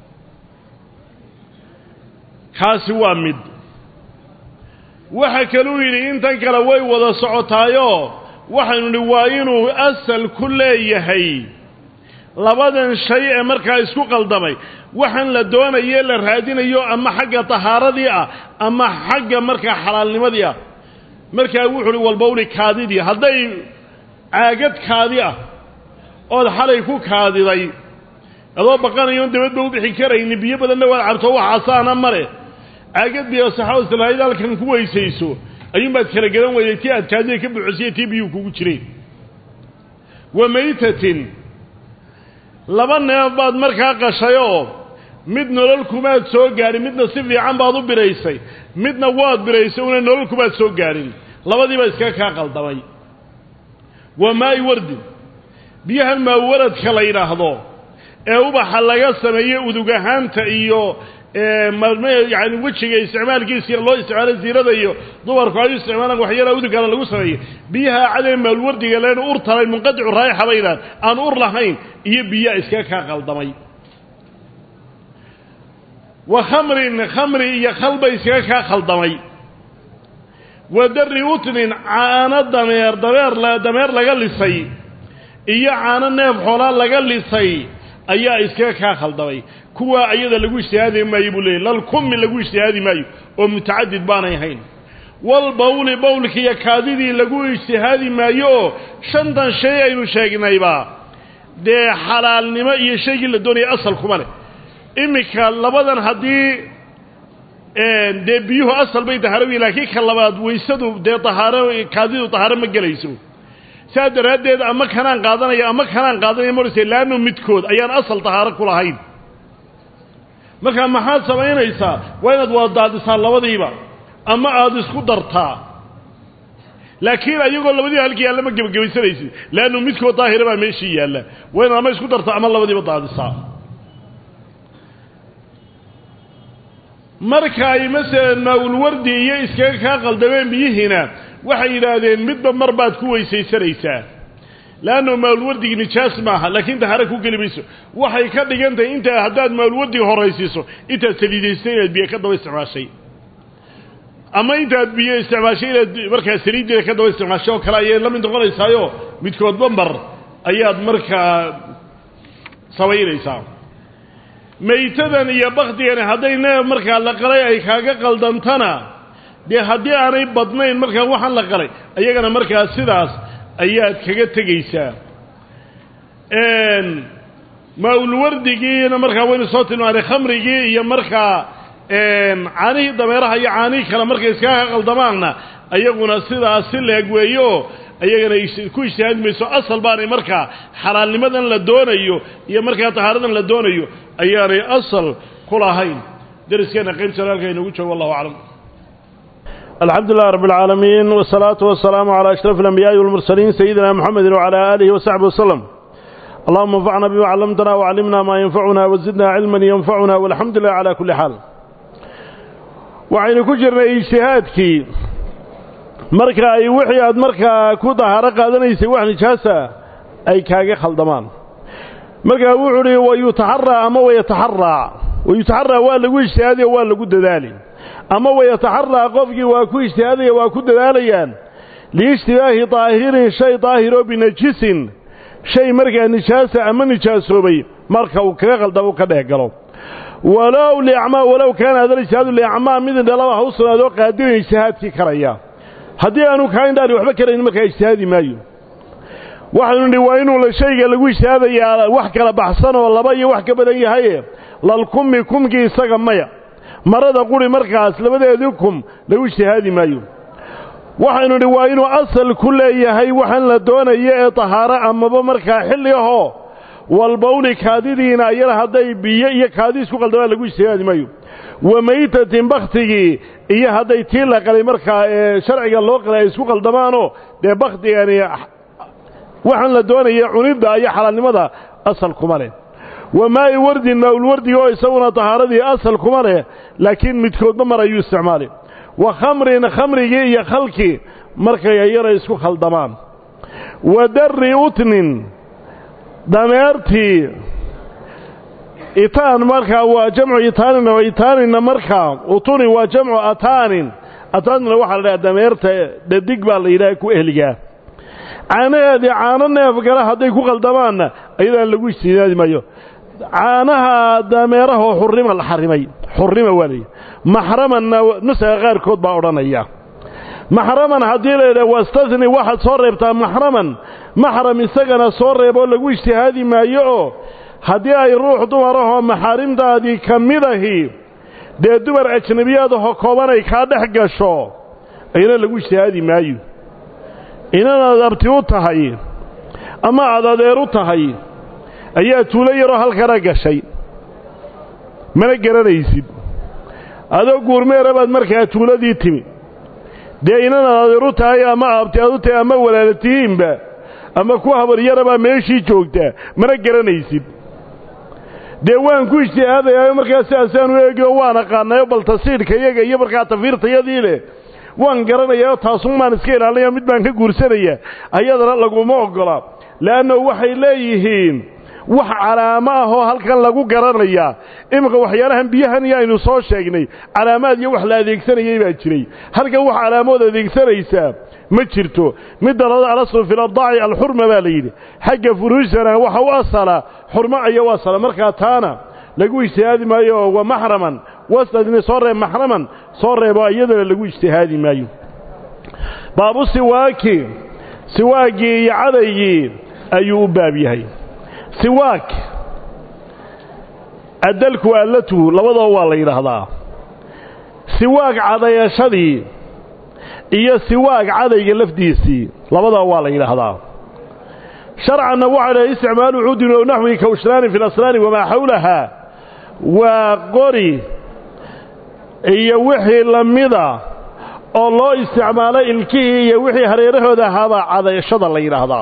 kaasi waa mid waxa kaluu yidhi intan kale way wada socotaayoo waxaynu nidhi waa inuu asal ku leeyahay labadan shay ee markaa isku qaldamay waxaan la doonaye la raadinayo ama xagga tahaaradii ah ama xagga markaa xalaalnimadii ah markaa wuxu uhi walbawli kaadidii hadday caagad kaadi ah ood xalay ku kaadiday adoo baqanayoon dabadba u bixi karayni biyo badanna waad cabto waxaasaana male caagad biyo saxaabad islahayd halkan ku weysayso ayuunbaad kala garan weyday tii aad kaadida ka buuxisiyo tii biyuu kugu jireen wa maytatin laba neef baad markaa qashayoo mid nolol kumaad soo gaadhin midna si fiican baad u biraysay midna waad biraysay una nolol kumaad soo gaadhin labadiiba iskaga kaa qaldamay waa maa'i wardin biyahan maawaradka la yidhaahdo ee ubaxa laga sameeye udug ahaanta iyo yani wejiga isticmaalkiisa loo isticmaalo ziirada iyo dumarku ay u isticmaalaan waxyaalaha udugana lagu sameeyey biyaha cadee maalwardiga leen ur talay munqadicu raayixa bay yidhahan aan ur lahayn iyo biyaa iskaga kaa qaldamay wa khamrin khamri iyo khalba iskaga kaa khaldamay wa dari utnin caano dameer dameer dameer laga lisay iyo caano neef xoolaa laga lisay ayaa iskaga kaa khaldamay kuwaa ayada lagu ijtihaadi maayo buu leeyay lalkummi lagu ijtihaadi maayo oo mutacadid baanay ahayn walbawli bawlki iyo kaadidii lagu ijtihaadi maayo oo shantan shay aynu sheegnayba dee xalaalnimo iyo shaygii la doonaya asal kuma leh iminka labadan haddii dee biyuhu asal bay dahaaro wiyi laakiin ka labaad waysadu dee dahaaro kaadidu dahaaro ma gelayso saas daraaddeed ama kanaan qaadanaya ama kanaan qaadanaya morse laanno midkood ayaan asal dahaaro ku lahayn markaa maxaad samaynaysaa waa inaad wada daadisaa labadiiba ama aada isku dartaa laakiin ayagoo labadiiba halkii yaalla ma gebagabaysanaysid laannu midkood daahira baa meeshii yaalla waa inaad ama isku dartaa ama labadiiba daadisaa marka ay masalan maa-ulwardi iyo iskaga kaa qaldameen biyihiina waxay yidhaahdeen midba mar baad ku weysaysanaysaa leannu maalwardigii nijaas maaha laakiin dahaaro ku geli mayso waxay ka dhigan tahay intaa haddaad maalwardiga horaysiiso intaad saliidaystay inaad biyo ka daba isticmaashay ama intaad biyo isticmaashay inaad markaa saliiddeeda ka daba isticmaashay oo kale ayay la mid noqonaysaayo midkoodba mar ayaad markaa samaynaysaa maytadan iyo bakdigani hadday neef markaa la qalay ay kaaga qaldantana dee haddii aanay badnayn markaa waxaan la qalay ayagana markaa sidaas ayaad kaga tegaysaa maa-ulwardigiina markaa waynu soo tilmaanay khamrigii iyo markaa caanihii dameeraha iyo caanihii kale markay iskaga qaldamaanna ayaguna sidaas si leeg weeyo ayagana ku ijtihaadi mayso asal baanay markaa xalaalnimadan la doonayo iyo markaa tahaaradan la doonayo ayaanay asal ku lahayn dariskeena qaybtan halka inoogu joogo wallahu aclam الحمد لله رب العالمين والصلاة والسلام على أشرف الأنبياء والمرسلين سيدنا محمد وعلى آله وصحبه وسلم اللهم انفعنا بما علمتنا وعلمنا ما ينفعنا وزدنا علما ينفعنا والحمد لله على كل حال وعين كجرنا اجتهادك marka ay wixii aad markaa ku dahaaro qaadanaysay wax nijaasa ay kaaga khaldamaan markaa wuxuu uhi wayutaxaraa ama wayataxaraa wayutaxaraa waa lagu ijtihaadaya waa lagu dadaali ama wayataxaraa qofkii waa ku ijtihaadaya waa ku dadaalayaan liishtibaahi daahirin shay daahiroo binajisin shay markaa nijaasa ama nijaasoobay marka uu kaga khaldamo ka dhex galo walow liacmaa walow kaana hada ijtihaadu liacmaa mid indhalaba ha u sugnaadoo qaadirin ijtihaadkii karaya haddii aanu kaa indhaani waxba karayn markaa ijtihaadi maayo waxaynu nidhi waa inuu shayga lagu ijtihaadayaa wax kala baxsan oo laba iyo wax ka badan yahaye lalkumi kumkii isaga maya marada quri markaas labadeedii kum lagu ijtihaadi maayo waxaynu nidhi waa inuu asal ku leeyahay waxaan la doonayo ee tahaaro amaba markaa xilli ahoo walbawli kaadidiina ayana hadday biyo iyo kaadi isku qaldamaan lagu ijtihaadi maayo wa maytatin bakhtigii iyo hadday tii la qalay markaa ee sharciga loo qalay ay isku qaldamaanoo dee bakhtigani waxaan la doonaya cunidda iyo xalaalnimada asal kuma leh wa maa'i wardin maaulwardiga oo isaguna tahaaradii asal kuma leh laakiin midkoodba mar ayuu isticmaalay wa khamrin khamrigii iyo khalkii markay ayana isku khaldamaan wa darri utnin dameertii itaan markaa waa jamcu itaanin oo itaaninna markaa utuni waa jamcu ataanin ataanina waxaa la dhaha dameerta dhadig baa la yidhaha ku ehligaa caanaheedii caano neef gala hadday ku qaldamaanna ayadaan lagu ijtihaadi maayo caanaha dameerahoo xurrima la xarimay xurrima waa layidhi maxramanna nusaga qaarkood baa odhanaya maxraman haddii la yidhaha wastasni waxaad soo reebtaa maxraman maxram isagana soo reeboo lagu ijtihaadi maayo oo haddii ay ruux dumarahoo maxaarimtaadii ka mid ahi dee dumar ajnabiyaadahoo koobanay kaa dhex gasho ayna lagu ijtihaadi maayo inanaad abti u tahay ama aad adeer u tahay ayaa tuulo yaroo halkana gashay mana garanaysid adoo guurmeera baad markaa tuuladii timi dee inanaad adeer u tahay ama abti aad u tahay ama walaalatihiinba ama ku habaryarabaa meeshii joogtaa mana garanaysid dee waan ku ijtihaadayaa markaa sidaasaan u eegio waan aqaanayo bal tasiidhka iyaga iyo markaa tafiirtayadii leh waan garanayaa taasun baan iska ilaalinaya mid baan ka guursanaya ayadana laguma oggola le'anno waxay leeyihiin wax calaamo ah oo halkan lagu garanayaa iminka waxyaalahan biyahan iyo aynu soo sheegnay calaamaad iyo wax la adeegsanayay baa jiray halkan wax calaamood adeegsanaysaa ma jirto midda labada alaslu fi lardaaci alxurma baa la yidhi xagga furuujtana waxa u asala xurmo aya u asala markaa taana lagu ijtihaadi maayo oo wa maxraman wasdadni soo reeb maxraman soo reebo iyadana lagu ijtihaadi maayo baabu siwaaki siwaagii iyo cadaygii ayuu u baab yahay siwaak adalku allatu labadoo waa la yidhaahdaa siwaag cadayashadii iyo siwaag cadayga lafdiisii labadaba waa la yidhaahdaa sharcanna waxaa dhahay isticmaalu cuudin ow naxwi kawshraani fi lasnaani wamaa xawlaha waa qori iyo wixii la mida oo loo isticmaalo ilkihii iyo wixii hareerahooda ahaabaa cadayashada la yidhaahdaa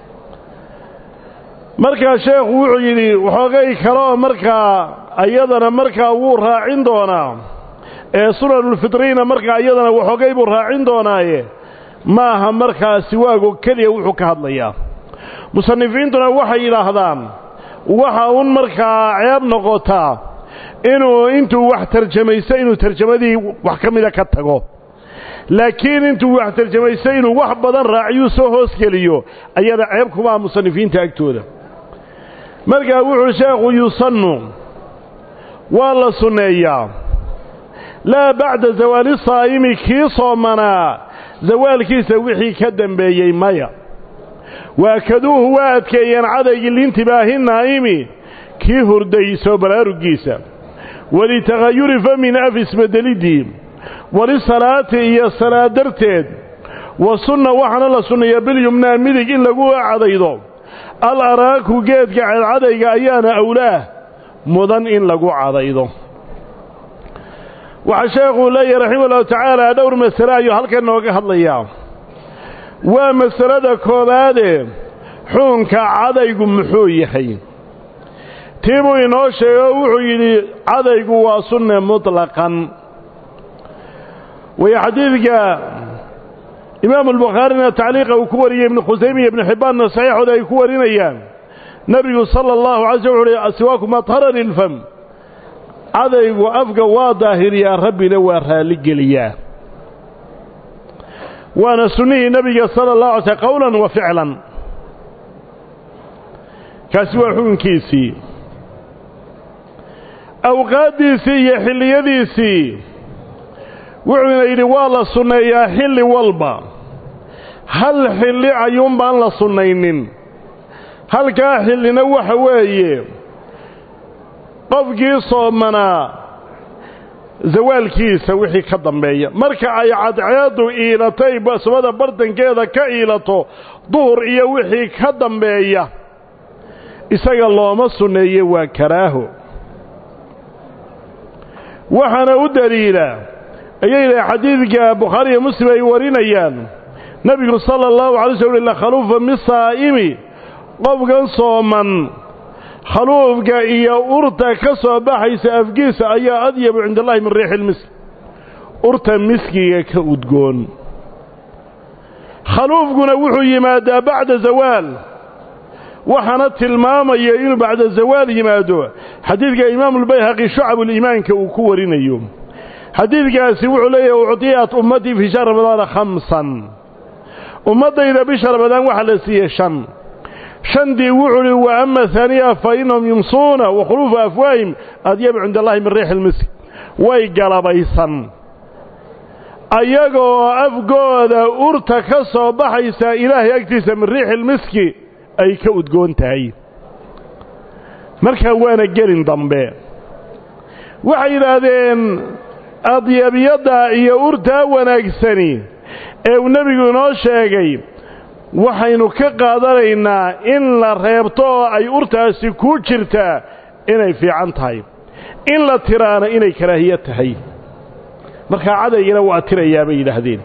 markaa sheekhu wuxuu yidhi waxoogay kaleoo markaa iyadana markaa wuu raacin doonaa ee sunanulfitriina markaa iyadana waxoogay buu raacin doonaaye maaha markaa siwaagoo keliya wuxuu ka hadlayaa musanifiintuna waxay yidhaahdaan waxa un markaa ceeb noqotaa inuu intuu wax tarjamaysto inuu tarjamadii wax ka mida ka tago laakiin intuu wax tarjamaysto inuu wax badan raaciyuu soo hoosgeliyo ayada ceeb kumaa musanifiinta agtooda markaa wuxuu sheekhu yusannu waa la sunneeyaa laa bacda zawaali saa'imi kii soomanaa zawaalkiisa wixii ka dambeeyey maya waakaduuhu waa adkeeyeen cadaygii liintibaahi naa'imi kii hurday soo baraarugiisa walitagayuri famin af isbedeliddii walisalaati iyo salaad darteed wa sunna waxaana la sunneeyaa bilyumnaa midig in lagu cadaydo al araaku geedka cadcadayga ayaana awlaah mudan in lagu cadaydo waxaa sheekhuu leeyahy raxima ullahu tacaala dhowr masale ayuu halkan nooga hadlayaa waa masalada koowaade xuunka cadaygu muxuu yahay tii buu inoo sheego wuxuu yidhi cadaygu waa sunne mutlaqan way xadiidka imaamu albukhaarina tacliiqa uu ku wariyey ibnu khusayme iyo ibnu xibbaanna saxiixooda ay ku warinayaan nebigu sala allahu alay slm wuxu uhi asiwaaku matharan ilfam cadaygu afka waa daahiriyaa rabbina waa raalligeliyaa waana sunnihii nebiga sala allahu alay slm qowlan wa ficlan kaasi waa xukunkiisii awqaaddiisii iyo xilliyadiisii wuxuuna yidhi waa la sunneeyaa xilli walba hal xilli ayuun baan la sunnaynin halkaa xillina waxa weeye qofkii soomanaa zawaalkiisa wixii ka dambeeya marka ay cadceeddu iilatay samada bartankeeda ka iilato duhur iyo wixii ka dambeeya isaga looma sunneeye waa karaaho waxaana u daliila ayay yidhaha xadiidka bukhaari iyo muslim ay warinayaan nebigu sala allahu alay sl ila khaluufa misaa'imi qofkan sooman khaluufka iyo urta ka soo baxaysa afgiisa ayaa adyabu cinda allahi min riixi ilmisk urta miskiga ka udgoon khaluufkuna wuxuu yimaadaa bacda zawaal waxaana tilmaamaya inuu bacda zawaal yimaado xadiidka imaamuulbayhaqi shucabuliimaanka uu ku warinayo xadiidkaasi wuxuu leeyahay ucdiyat ummatii fii shahri ramadaana khamsan ummaddayda bisha ramadaan waxaa la siiyey shan shandii wuxuu uhi wa ama haaniya fa innahum yumsuuna wa khuluufu afwaahim adyabu cinda allahi min riixi ilmisk way galabaysan ayagoo afgooda urta ka soo baxaysa ilaahay agtiisa min riixi ilmiski ay ka udgoon tahay markaa waana gelin dambe waxay yidhaahdeen adyabiyadda iyo urtaa wanaagsani ee uu nebigu inoo sheegay waxaynu ka qaadanaynaa in la reebto oo ay urtaasi ku jirtaa inay fiican tahay in la tiraana inay karaahiya tahay markaa cadaygana waa tirayaa bay yidhaahdeen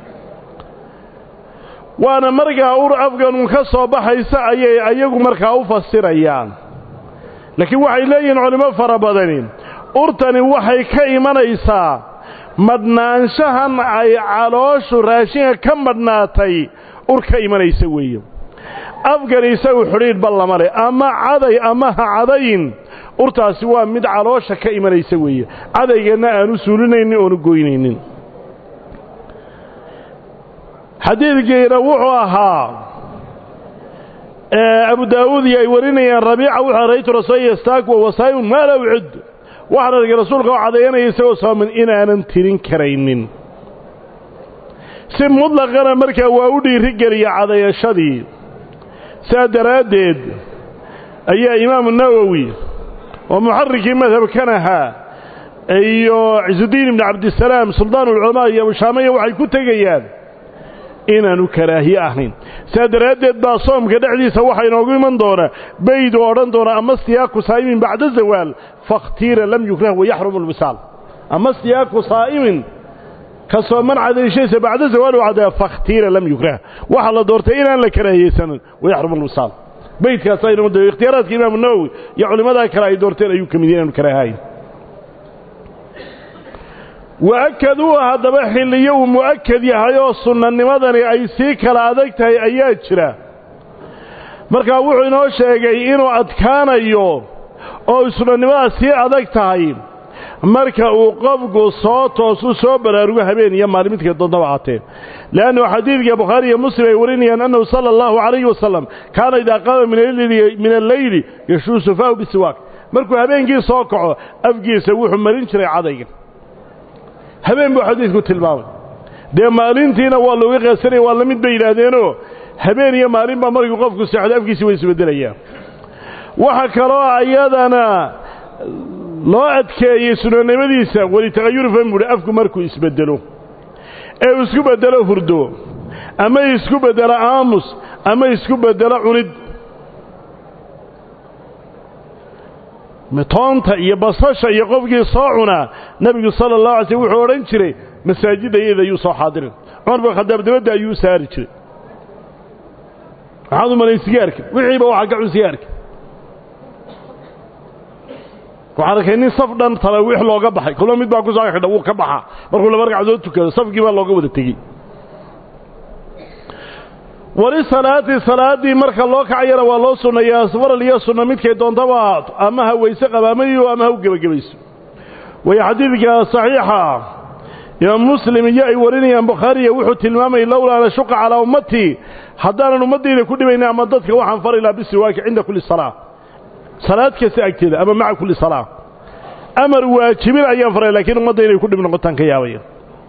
waana markaa ur afganun ka soo baxaysa ayay ayagu markaa u fasirayaan laakiin waxay leeyihiin culimmo fara badani urtani waxay ka imanaysaa madhnaanshahan ay calooshu raashinka ka madhnaatay ur ka imanaysa weeye afgan isagu xidhiidhba lama leh ama caday ama ha cadayin urtaasi waa mid caloosha ka imanaysa weeye cadaygeedna aanu suulinaynin oonu goynaynin xadiidkiina wuxuu ahaa abu daa'uud iyo ay warinayaan rabiica wuxuu raytu rasuul yastaak wa wasaayun maa la ucid waxaan argay rasuulka oo cadayanaya isagoo sooman inaanan tirin karaynin si mutlaqana markaa waa u dhiirigeliya cadayashadii saa daraaddeed ayaa imaamu nawowi oo muxarikii madhabkan ahaa iyo cisudiin ibni cabdisalaam suldaan ulculamaa iyo abushaamaya waxay ku tegayaan inaanu karaahiye ahayn saa daraaddeed baa soomka dhexdiisa waxaa inoogu iman doonaa bayd oo odhan doona ama siyaaku saa'imin bacda zawaal fakhtiira lam yukrah wayaxrumu lwisaal ama siyaaku saa'imin ka sooman cadayshaysa bacda zawaal u cadaya fakhtiira lam yukrah waxaa la doortay inaan la karaahiyeysanin wayaxrumu lwisaal baydkaas aynoo da ikhtiyaaraadka imaamu nawowi iyo culimmadaa kale ay doorteen ayuu ka mid yahay inaanu karaahayn wa-akaduuha haddaba xilliyo uu mu'akad yahay oo sunnanimadani ay sii kala adag tahay ayaa jira markaa wuxuu inoo sheegay inuu adkaanayo oo isnanimada sii adag tahay marka uu qofku soo toosu soo baraarugo habeen iyo maalin midkay doondaba ahaatee leannu xadiidka bukhaari iyo muslim ay warinayaan annahu sala allahu calayhi wasalam kaana idaa qaama min alleyli yashuusu faahu bisiwaak markuu habeenkii soo kaco afkiisa wuxuu marin jiray cadayga habeen buu xadiidku tilmaamay dee maalintiina waa looga qeesanaya waa la mid bay yidhaahdeenoo habeen iyo maalin baa markuu qofku seexdo afkiisi way isbeddelayaan waxa kaloo ayadana loo adkeeyey sunanimadiisa walitaqayuri fahmi buuhi afku markuu isbeddelo ee uu isku beddelo hurdo ama isku beddelo aamus ama isku beddelo cunid toonta iyo basasha iyo qofkii soo cunaa nebigu sala allahu alay slm wuxuu odhan jiray masaajidda iyada ayuu soo xaadirin cumar bin khadaab dabadda ayuu saari jiray maxaad u malayn sigaarka wixiiba waxaa ka cun sigaarka waxaan arkay nin saf dhan talaawiix looga baxay kulma mid baa ku soo xidha wuu ka baxaa markuu laba ragcadood tukado safkii baa looga wada tegey wali salaati salaaddii marka loo kacayana waa loo sunnayaa faral iyo sunna midkay doontaba ama ha weyse qabaamayo ama ha u gebagabayso way xadiidka saxiixa imaam muslim iyo ay warinayaan bukhaariya wuxuu tilmaamayay lowlaa an ashuqa calaa ummatii haddaanan ummaddayda ku dhibayna ama dadka waxaan fari lahaa bisiwaaki cinda kulli salaa salaad kasta agteeda ama maca kulli salaa amar waajibin ayaan faray laakiin ummadda inay ku dhib noqotaan ka yaabaya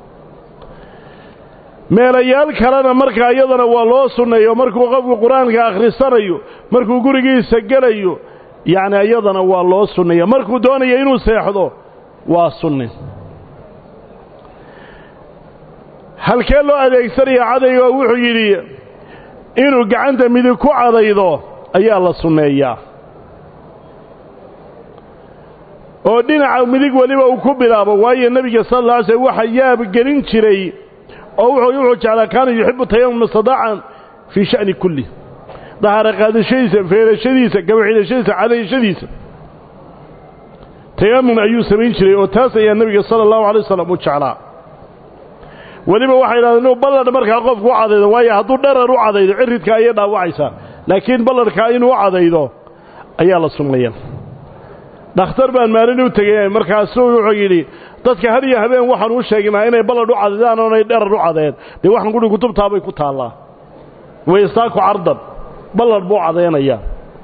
meelayaal kalena markaa iyadana waa loo sunneeyo markuu qofku qur-aanka akhrisanayo markuu gurigiisa gelayo yacni iyadana waa loo sunneeya markuu doonayo inuu seexdo waa sunni halkee loo adeegsanaya cadayga oo wuxuu yidhi inuu gacanta midig ku cadaydo ayaa la sunneeyaa oo dhinaca midig weliba uu ku bilaabo waayo nebiga sal alla alay slm waxa yaab gelin jiray oo wuxuu wuxuu jeclaa kaana yuxibu tayamum istidaacan fii sha'ni kulli dahaara qaadashadiisa feerashadiisa gabaxidashadiisa cadayashadiisa tayamum ayuu samayn jiray oo taas ayaa nebiga sala allahu alay wasalam u jeclaa weliba waxay yidhahdeen inuu balladh markaa qofku u cadaydo waayo hadduu dharar u cadaydo ciridka ayay dhaawacaysaa laakiin balladhkaa inuu u cadaydo ayaa la sunnaya dhakhtar baan maalin u tegey markaasuu wuxuu yidhi dadka har iyo habeen waxaan u sheegnaa inay balladh u cadaydaan oonay dharar u cadeen dee waxaan gudhi kutubtaabay ku taallaa waystaaku cardan balladh buu cadaynayaa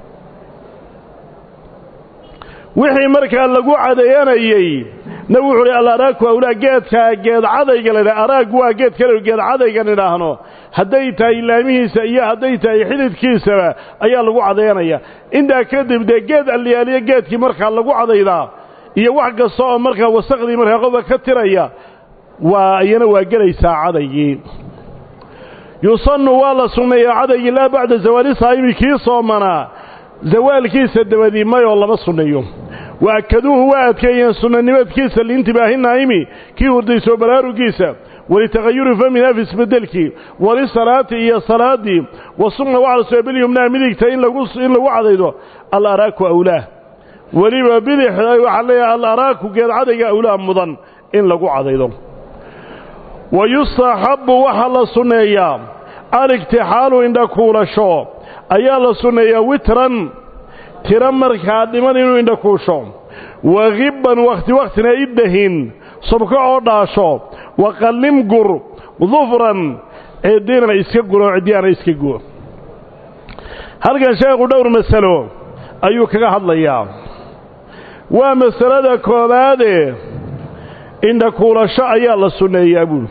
wixii markaa lagu cadeeyanayey nabi wuxuu uhi alaraaku awlaa geedkaa geed cadayga laydhaha araaggu waa geed kale geed cadaygan idhaahno hadday tahay laamihiisa iyo hadday tahay xididkiisaba ayaa lagu cadayanaya intaa kadib dee geed alliyaaliyo geedkii markaa lagu cadaydaa iyo wax kasta oo markaa wasakhdii markaa qofka ka tiraya waa iyana waa gelaysaa cadaygii yusannu waa la sunneeyaa cadaygii laa bacda zawaali saa'imi kii soomanaa zawaalkiisa dabadii mayoo lama sunneeyo wa akaduuhu waa adkeeyeen sunnanimadkiisa liintibaahi naa'imi kii hurdaysoo baraarugiisa walitaqayuri famin af isbedelkii walisalaati iyo salaaddii wa sunna waxaa la soo bilyumnaa midigta in lagu in lagu cadaydo alaraaku awlaah weliba bidix waxaa leeyahay alaraaku geed cadayga awlaa mudan in lagu cadaydo wa yustaxabbu waxaa la sunneeyaa aliktixaalu indhakuulasho ayaa la sunneeyaa witran tiro markaa dhiman inuu indhakuusho wa khibban wakhti wakhtina iddahin subko oo dhaasho wa qallim gur dufran ciddina iska guro ciddiyaana iska guo halkan sheekhu dhowr masalo ayuu kaga hadlayaa waa masalada koowaade indhakuulasho ayaa la sunneeyaa buuli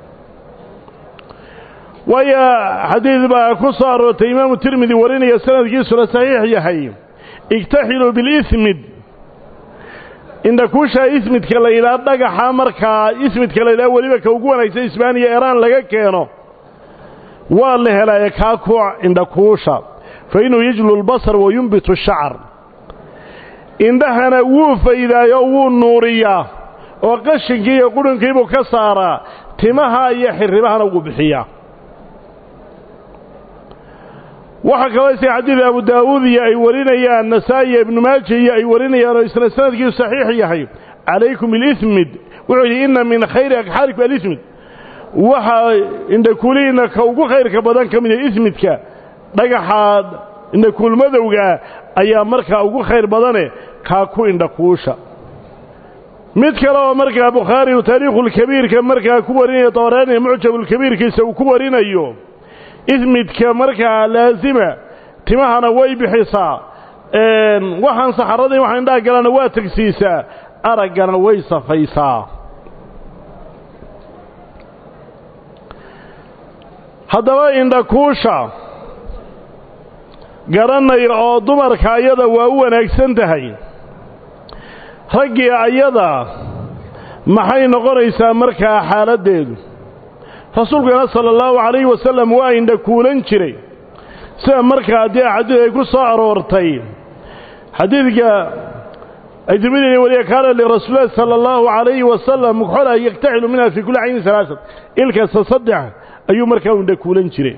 waayo xadiid baa ku soo aroortay imaamu tirmidi warinaya sanadkiisuna saxiix yahay igtaxiluu bilismid indhakuusha ismidka la yidhaha dhagaxa markaa ismidka la yidhaha weliba ka ugu wanaagsan isbaaniya eraan laga keeno waa la helaaye kaa ku indhakuusha fa inuu yajlu lbasar wa yumbitu shacar indhahana wuu faydaayo wuu nuuriyaa oo qashinkii iyo qudhunkiibuu ka saaraa timaha iyo xirribahana wuu bixiyaa waxaa kaloo isay xadiida abu daawuud iyo ay warinayaan nasaa'i iyo ibnu maaja iyo ay warinayaan oo isna sanadkiisu saxiix yahay calaykum ilismid wuxuu yidhi inna min khayri agxaalikum alismid waxaa indhakuulihiinna ka ugu khayrka badan ka mida ismidka dhagaxaad indhakuulmadowgaa ayaa markaa ugu khayr badane kaa ku indhakuusha mid kale oo markaa bukhaari uu taariikhulkabiirka markaa ku warinayo dabaraani mucjabulkabiirkiisa uu ku warinayo ismidka markaa laasima timahana way bixisaa waxaan saxaradii waxa indhaha galana waa tegsiisaa araggana way safaysaa haddaba indhakuusha garanaya oo dumarka ayada waa u wanaagsan tahay raggii ayada maxay noqonaysaa markaa xaaladdeedu rasuulkuna sala allahu calayhi wasalam waa indhakuulan jiray sida markaa haddii axaadiid ay ku soo aroortay xadiidka ay tirmidina weliya kaana lirasuulilahi sala allahu calayhi wasalam mukxola yaktaxilu minha fii kulli caynin salaasad ilkasta saddex ayuu markaa indhakuulan jiray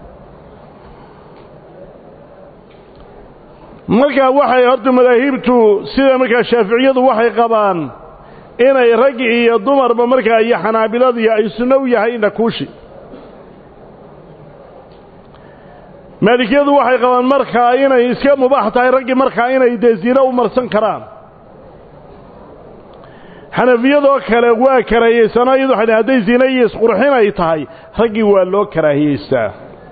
markaa waxay horta madaahibtu sida markaa shaaficiyadu waxay qabaan inay rag iyo dumarba markaa iyo xanaabiladii ay sunno u yahay indhakuushi maalikiyadu waxay qabaan markaa inay iska mubaax tahay raggii markaa inay dee zino u marsan karaan xanafiyadoo kale waa karaahiyeysanaa iyadu waxay hadday zina iyo isqurxin ay tahay raggii waa loo karaahiyeystaa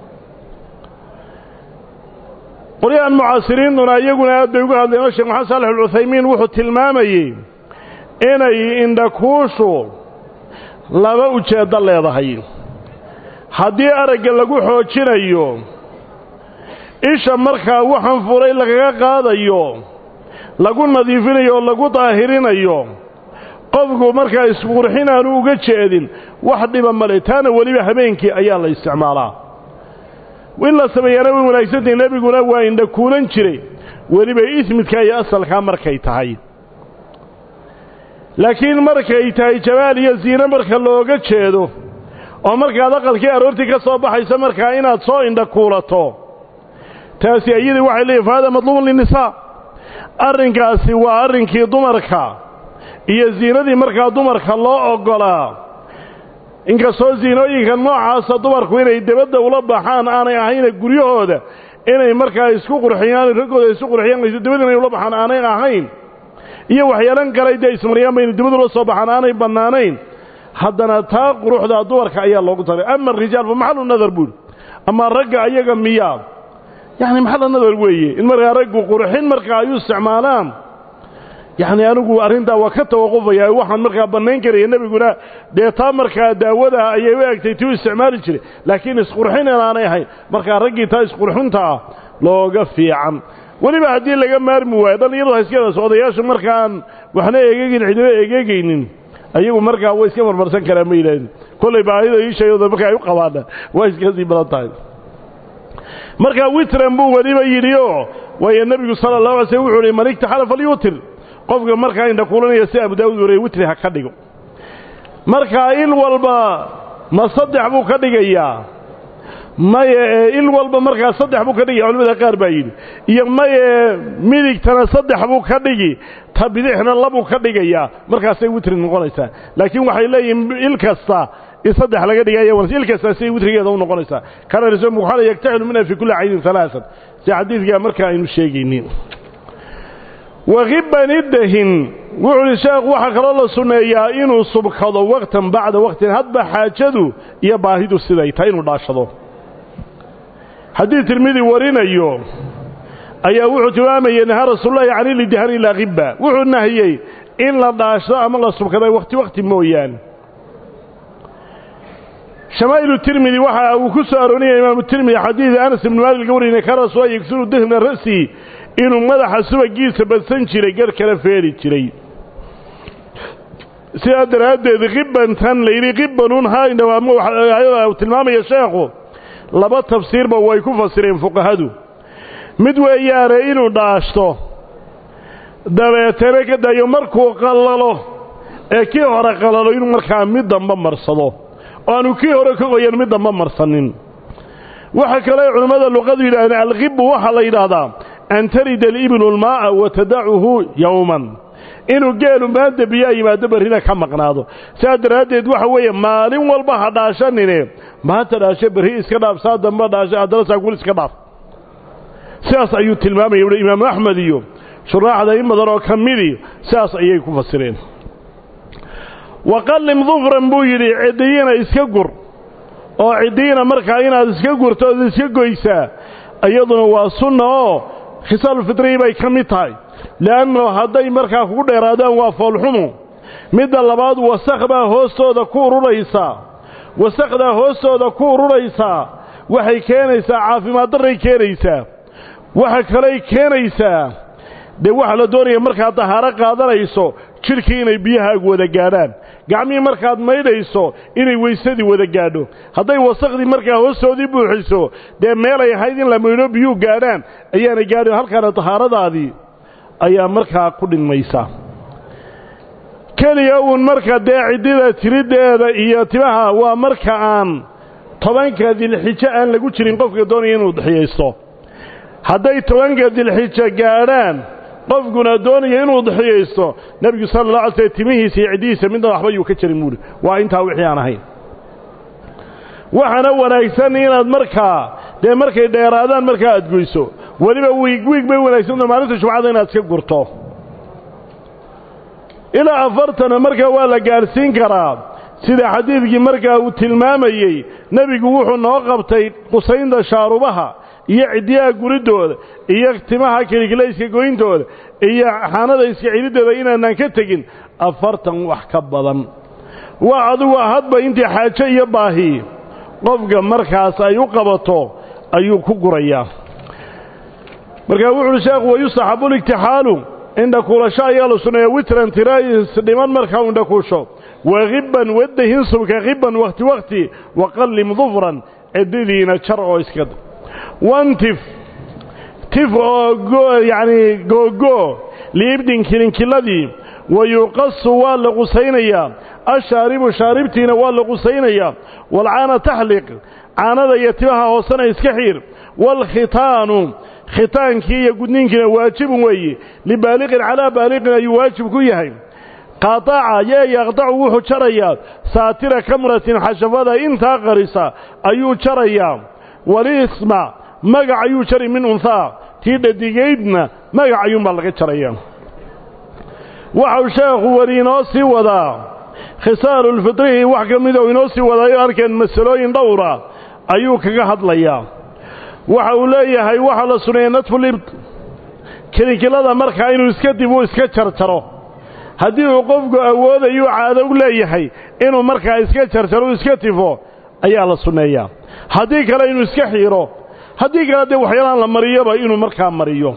qolyahan mucaasiriintuna iyaguna aad bay uga hadleen sheekh maxamed saalax alcuthaymiin wuxuu tilmaamayey inay indhakuushu laba ujeeddo leedahay haddii aragga lagu xoojinayo isha markaa waxaan furay lagaga qaadayo lagu nadiifinayo oo lagu daahirinayo qofku markaa isqurxin aanu uga jeedin wax dhiba male taana weliba habeenkii ayaa la isticmaalaa in la sameeyana way wanaagsantahi nebiguna waa indhakuulan jiray weliba ismidka iyo asalkaa markay tahay laakiin markay tahay jamaal iyo ziine marka looga jeedo oo markaad aqalkii aroortii ka soo baxayso markaa inaad soo indhakuulato taasi iyadii waxay leeyihin fa hada madluubun linnisaa arrinkaasi waa arrinkii dumarka iyo ziinadii markaa dumarka loo oggolaa inkastoo ziinooyinka noocaasa dumarku inay debadda ula baxaan aanay ahayna guryahooda inay markaa isku qurxiyaan raggooda isku qurxiyaan debadda inay ula baxaan aanay ahayn iyo waxyeelan kalay dee ismariyaan bayna dibad ula soo baxaan aanay bannaanayn haddana taa quruxda dumarka ayaa loogu talay ama arijaal fa maxalu nadar buuri ama ragga ayaga miyaa yacni maxalla nadar weeye in markaa raggu qurxin markaa ay u isticmaalaan yacni anigu arrintaa waa ka tawaqufaya waxaan markaa bannayn karaya nebiguna dee taa markaa daawada ayay u egtay tii u isticmaali jiray laakiin isqurxin inaanay ahayn markaa raggii taa isqurxinta ah looga fiican weliba haddii laga maarmi waayo dhallinyaradu ha iska daso odayaashu markaan waxna eegegin cidina eegegaynin ayagu markaa way iska marmarsan karaan ma yidhahdin kollay baahida iishayooda marka ay u qabaana waa iska sii badan tahay markaa witran buu weliba yidhi oo waayo nebigu sala allahu alay slm wuxuu uhi man igtaxala falyutir qofka markaa indhakuulanaya si abu daawud warey witri ha ka dhigo markaa il walba ma saddex buu ka dhigayaa maye il walba markaa saddex buu ka dhigaya culimada qaar baa yidhi iyo maye midigtana saddex buu ka dhigi ta bidixna labuu ka dhigayaa markaasay witri noqonaysaa laakiin waxay leeyihiin il kasta in saddex laga dhigaya il kasta siay witrigeeda u noqonaysaa kana rasul muxala yaktaxilu minha fi kulli caynin alaasan si xadiidkaa markaa aynu sheegaynin wakiban iddahin wuxuu uhi sheekhu waxaa kaloo la sunneeyaa inuu subkado waqtan bacda waqtin hadba xaajadu iyo baahidu siday tahay inuu dhaashado haddii tirmidi warinayo ayaa wuxuu tilmaamayey nahaa rasuululahi cani lidihani ilaa khibba wuxuu nahiyey in la dhaashdo ama la subkada wakhti wakhti mooyaane shamaa'ilu tirmidi waxa uu ku soo arooniyay imaamu tirmidi xadiida anas ibnu maalik laga wariyay ka rasuula yagsuru dihna ra'si inuu madaxa subagiisa badsan jiray gar kala feeri jiray sidaa daraaddeed khibbantan layidhi khibbanun haayada uu tilmaamaya sheekhu laba tafsiirba way ku fasireen fuqahadu mid weeyaane inuu dhaashto dabeetana ka daayo markuu qallalo ee kii hore qallalo inuu markaa mid damba marsado oo aanu kii hore ka qoyan mid damba marsanin waxa kale culimmada luqadu yidhahdeen alkhibbu waxaa la yidhaahdaa an tarida alibnu almaa'a wa tadacuhu yowman inuu geelu maanta biyaa yimaado barrina ka maqnaado sidaa daraaddeed waxa weeye maalin walba ha dhaashanine maanta dhaasho berri iska dhaaf saa damba dhaasho haddana saakul iska dhaaf sidaas ayuu tilmaamaya uhi imaamu axmed iyo shuraaxda in badan oo ka midii sidaas ayay ku fasireen waqallim dufran buu yidhi ciddiyiina iska gur oo ciddiyiina markaa inaad iska gurto ood iska goysaa iyaduna waa sunna oo khisaalulfitriyi bay ka mid tahay le'anno hadday markaa kugu dheeraadaan waa foolxumu midda labaad wasakh baa hoostooda ku ururaysaa wasakhdaa hoostooda ku ururaysaa waxay keenaysaa caafimaad darray keenaysaa waxa kaley keenaysaa dee waxaa la doonaya markaad dahaaro qaadanayso jidhkii inay biyahaagu wada gaadhaan gacmihii markaad maydhayso inay weysadii wada gaadho hadday wasakhdii markaa hoostoodii buuxiso dee meelay ahayd in la maydho biyuu gaadhaan ayaanay gaadhin halkaana dahaaradaadii ayaa markaa ku dhinmaysa keliya uun marka dee ciddida tiriddeeda iyo timaha waa marka aan tobanka dilxijo aan lagu jirin qofka doonaya inuu dixiyaysto hadday tobanka dilxijo gaadhaan qofkuna doonaya inuu dixiyaysto nebigu sala alla alay slam timihiisa iyo ciddihiisa midna waxba yuu ka jarin buuhi waa intaa wixii aan ahayn waxaana wanaagsan inaad markaa dee markay dheeraadaan markaa aad goyso weliba wiig wiig bay wanaagsanto maalinta jumcada inaad iska gurto ilaa afartana markaa waa la gaadhsiin karaa sida xadiidkii markaa uu tilmaamayey nebigu wuxuu noo qabtay qusaynta shaarubaha iyo ciddiyaha guridooda iyo timaha keligilayska goyntooda iyo xaanada iska celidooda inaanaan ka tegin afartan wax ka badan waa adigu hadba intii xaajo iyo baahi qofka markaas ay u qabato ayuu ku gurayaa markaa wuxu uhi sheekhu wayustaxabu liktixaalu indhakuulasho ayaa la sunneeya witran tirays dhiman markaa u indhakuusho wakhibban wadahin subka khibban wakhti wakhti waqallim dufran ciddidiina jar oo iska wantif tif oo yacnii googoo liibdin kilinkiladii wayuqasu waa la qusaynayaa ashaaribu shaaribtiina waa la qusaynayaa walcaana taxliq caanada iyo timaha hoosena iska xiir waalkhitaanu khitaankii iyo gudniinkiina waajibun weeye libaaliqin calaa baaliqin ayuu waajib ku yahay qaataca yee yaqdacu wuxuu jarayaa saatira kamratin xashafada intaa qarisa ayuu jarayaa walisma magac ayuu jari min unhaa tii dhadigaydna magac ayuunbaa laga jarayaa waxau sheekhu weli inoo sii wadaa khisaalulfitrihi wax ka mida uu inoo sii wadaayo arkeen masalooyin dhowra ayuu kaga hadlayaa waxa uu leeyahay waxaa la suneeyey nadfulibt kilinkilada markaa inuu iska dib uu iska jarjaro haddii uu qofku awoodayuu caado u leeyahay inuu markaa iska jarjaro u iska tifo ayaa la sunneeyaa haddii kale inuu iska xiiro haddii kale dee waxyaalaan la mariyoba inuu markaa mariyo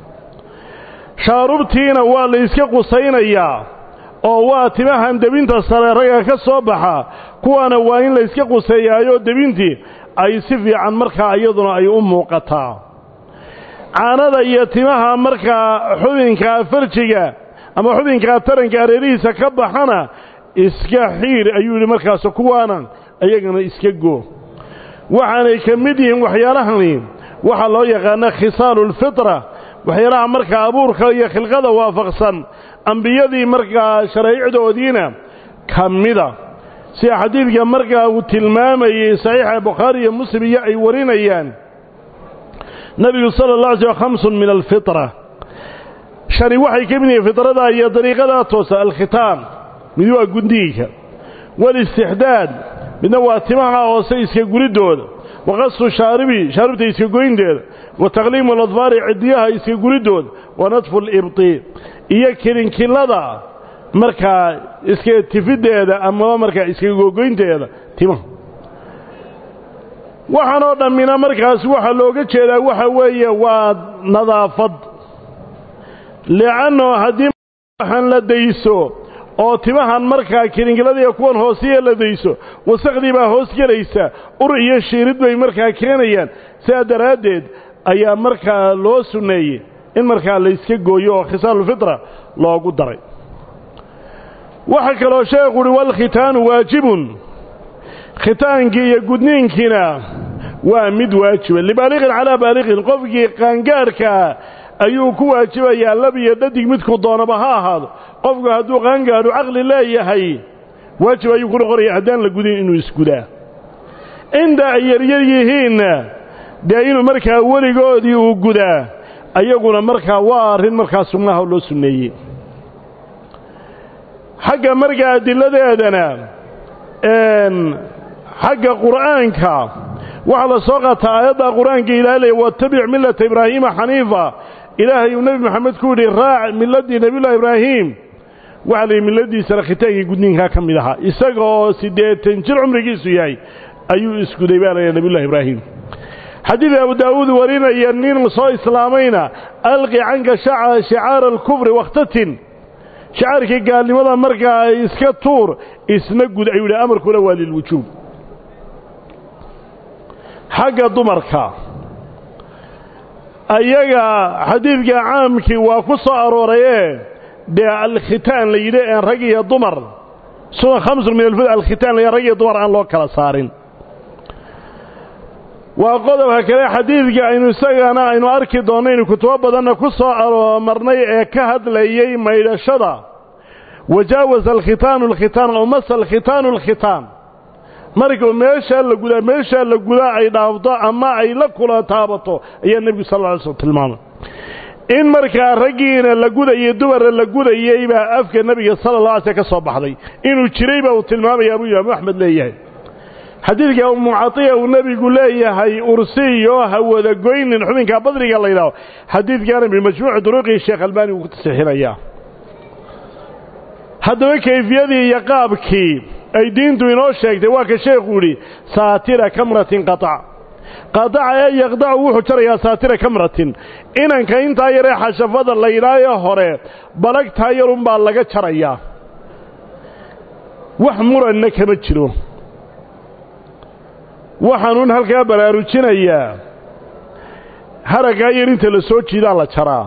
shaarubtiina waa la iska qusaynayaa oo waa timahan debinta sare ragga ka soo baxa kuwaana waa in la iska quseeyaayoo debintii ay si fiican markaa iyaduna ay u muuqataa caanada iyo timaha markaa xubinkaa farjiga ama xubinkaa taranka areerihiisa ka baxana iska xiir ayuu yidhi markaas kuwaana iyagana iska goo waxaanay ka mid yihiin waxyaalahani waxaa loo yaqaana khisaalulfitra waxyaalaha markaa abuurka iyo khilqada waafaqsan ambiyadii markaa sharaa'icdoodiina ka mida sida xadiidka markaa uu tilmaamayey saxiixa bukhaari iyo muslim iyo ay warinayaan nebigu sala alla alay slm khamsun min alfitra shani waxay ka mid yihiin fitradaa iyo dariiqadaa toosa alkhitaan mid waa gudniinka walistixdaad midna waa timaha hoose iska guridooda waqasu shaaribi shaaribta iska goynteeda wa taqliimu aladfaari cidiyaha iska guridooda wa nadfu libti iyo kilinkilada markaa iska tifiddeeda amaba markaa iska googoynteeda timaha waxaanoo dhammina markaas waxaa looga jeedaa waxa weeye waa nadaafad li'anno haddii waxaan la dayso oo timahan markaa kilinkiladiiyo kuwan hoosiya la dayso wasakhdii baa hoos gelaysa ur iyo shiirid bay markaa keenayaan sidaa daraaddeed ayaa markaa loo sunneeyey in markaa layska gooyo oo khisaalulfitra loogu daray waxaa kaloo sheekhu uhi walkhitaanu waajibun khitaankii iyo gudniinkiina waa mid waajiba libaaliqin calaa baaliqin qofkii qaangaarhkaa ayuu ku waajibayaa lab iyo dhadig midku doonaba ha ahaado qofku hadduu qaangaadhu caqli leeyahay waajib ayuu ku noqonaya haddaan la gudin inuu isgudaa inta ay yaryar yihiinna dee inuu markaa weligoodii uu gudaa ayaguna markaa waa arrin markaa sunnaha loo sunneeyey xagga markaa adiladeedana xagga qur'aanka waxaa la soo qaataa aayadda qur-aanka ilaalaya wattabic millata ibraahiima xaniifa ilaahay uu nebi moxamed ku yidhi raac miladii nebiyullahi ibraahim waxaa la yidhi milladiisana khitaankii gudniinkaa ka mid ahaa isaga oo siddeetan jir cumrigiisu yahay ayuu isguday baa layaa nebiyullahi ibraahim xadiid abu daawuud warinaya nin soo islaamayna alqi canka shicaara alkufri wakhtatin shicaarkii gaalnimada markaa iska tuur isna gud ayuu yidhi amarkuna waa lilwujuub xagga dumarka ayaga xadiidka caamkii waa ku soo aroorayee dee alkhitaan la yidhi een rag iyo dumar suna khamsun min alfud alkhitaan la rag iyo dumar aan loo kala saarin waa qodobka kale xadiidka aynu isagana aynu arki doonnaynu kutubo badanna ku soo aroomarnay ee ka hadlayey maydhashada wajaawaza alkhitaanu alkhitaan oo masa alkhitaanu alkhitaan markuu meeshaa la gudaa meeshaa la gudaa ay dhaafto ama ay la kula taabato ayaa nebigu sal lla alay slm tilmaamay in markaa raggiina la gudayey dumarna la gudayey baa afka nebiga sala allah alay sl ka soo baxday inuu jiray baa uu tilmaamaya abuu imaamu axmed leeyahay xadiidka ummu catiya uu nebigu leeyahay ursiyo ha wada goynin xubinka badriga la yidhaaho xadiidkaana bimajmuuci duruqii sheekh albaani uu ku tasixinayaa haddaba kayfiyadii iyo qaabkii ay diintu inoo sheegtay waa ka sheekhu yidhi saatira kamratin qatac qataca ee yaqdacu wuxuu jarayaa saatira kamratin inanka intaa yaree xashafada la yidhaayo hore balagtaa yarunbaa laga jarayaa wax muranna kama jiro waxaanuun halkaa baraarujinayaa haraggaa yar inta la soo jiidaa la jaraa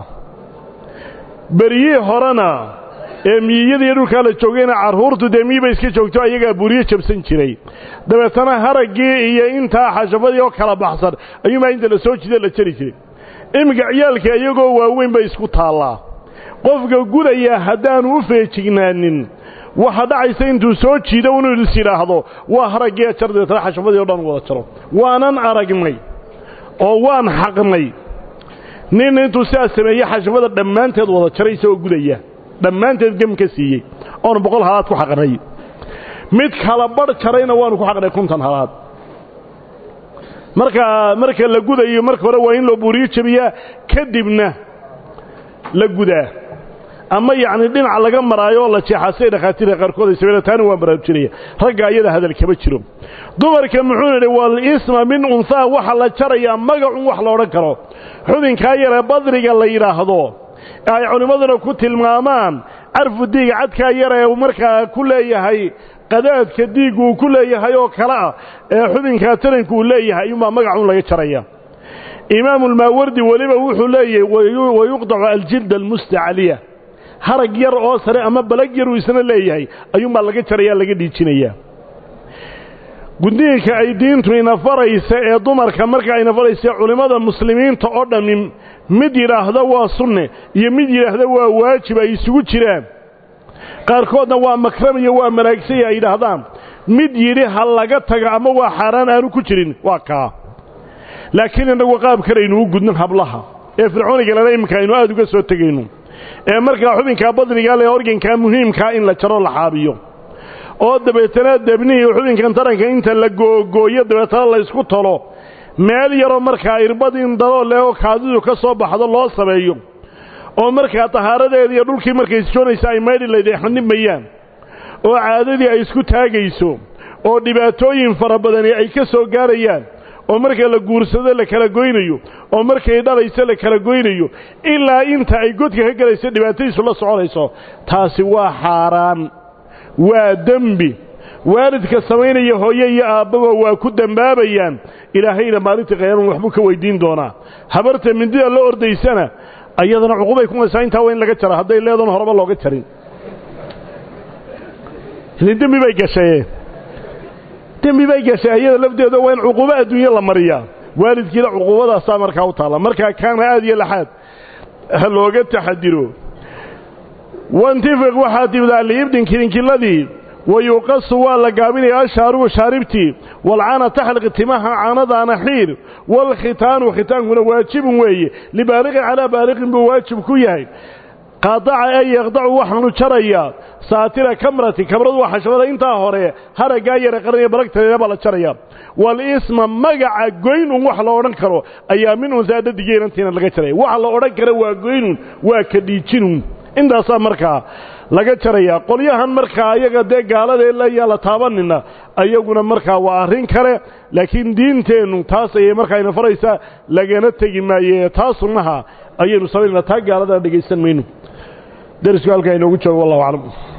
beryihii horena ee miyiyadiiyo dhulkaa la joogayna carruurtu dee miyiba iska joogto ayagaa buriyo jabsan jiray dabeetana haraggii iyo intaa xashafadii oo kala baxsan ayuunbaa inta la soo jiida la jari jiray iminka ciyaalka iyagoo waaweyn bay isku taallaa qofka gudaya haddaanu u feejignaanin waxa dhacaysa intuu soo jiido inuu is yidhaahdo waa haraggii jar dabeetana xashafadii o dhan wada jaro waanan aragnay oo waan xaqnay nin intuu sidaas sameeye xashafada dhammaanteed wada jaray isagoo gudaya dhammaanteed gem ka siiyey oonu boqol halaad ku xaqnay mid kala badh jarayna waanu ku xaqnay konton halaad marka marka la gudayo marka hore waa in loo buuriyo jebiyaa kadibna la gudaa ama yacni dhinaca laga maraayo oo la jeexaa siday dhakhaatiirka qaarkood ay sameeyaan taana waa baraarujinaya ragga ayada hadal kama jiro dumarka muxuu yidhi wal isma min unhaa waxa la jarayaa magacun wax la odhan karo xubinkaa yaree badriga la yidhaahdo ay culimmaduna ku tilmaamaan carfu diiga cadkaa yar ee markaa ku leeyahay qadaadka diiggu uu ku leeyahay oo kale ah ee xubinkaa taranku uu leeyahay ayuunbaa magacun laga jaraya imaamulmaawardi weliba wuxuu leeyahay wayuqdacu aljilda almustacaliya harag yar oo sare ama balag yar uu isna leeyahay ayuunbaa laga jaraya laga dhiijinayaa gudniinka ay diintu ina faraysa ee dumarka marka ayna faraysa culimmada muslimiinta oo dhammi mid yidhaahda waa sunne iyo mid yidhaahda waa waajib ay isugu jiraan qaarkoodna waa makram iyo waa malaagsay ay yidhaahdaan mid yidhi ha laga taga ama waa xaaraan aanu ku jirin waa kaa laakiin innagu qaab kalaynu u gudnin hablaha ee fircooniga lana iminka aynu aada uga soo tegayno ee markaa xubinkaa badrigaa lee organkaa muhiimkaa in la jaro la xaabiyo oo dabeetana debnihii xubinkan taranka inta la googooyo dabeetana la ysku talo meel yaroo markaa irbad in daloo leeo kaadidu ka soo baxdo loo sameeyo oo markaa tahaaradeeda iyo dhulkii markay isjoonaysa ay maydhi layd ay xanimayaan oo caadadii ay isku taagayso oo dhibaatooyin fara badani ay ka soo gaarayaan oo marka la guursado la kala goynayo oo markay dhalayso la kala goynayo ilaa inta ay godka ka gelayso dhibaatadiisu la soconayso taasi waa xaaraan waa dembi waalidka samaynaya hooye iyo aabbaba waa ku dembaabayaan ilaahayna maalinta qiyaama waxbuu ka weydiin doonaa habarta mindida la ordaysana ayadana cuqubay kumaysaa intaa waa in laga jara hadday leedan horeba looga jarin dembi bay gashaye dembi bay gashay ayada lafdeeda waa in cuquubo adduunye la mariyaa waalidkiina cuquubadaasaa markaa u taalla markaa kaana aad iyo laxaad ha looga taxadiro wantifiq waxaa timdaa liibdin kilinkiladii wa yuqasu waa la gaabinayaa ashaarubu shaaribtii walcaana taxliq timaha caanadaana xiir waalkhitaanu khitaankuna waajibun weeye libaaliqin calaa baaliqin buu waajib ku yahay qaadaca ee yaqdacu waxaanu jarayaa saatira kamrati kamradu waa xashabada intaa hore haraggaa yara qaranaya balagtadeeda baa la jaraya walisma magaca goynun wax la odhan karo ayaa min unsaa dhadigeynantiina laga jaraya waxa la odhan kara waa goynun waa ka dhiijinun intaasaa markaa laga jarayaa qolyahan markaa ayaga dee gaalada layaa la taabanina ayaguna markaa waa arrin kale laakiin diinteennu taas ayay markaa ina faraysaa lagana tegi maaye taa sunnaha ayaynu samaynayna taa gaaladana dhegaysan mayno derisku halkaa inoogu joogo wallahu aclam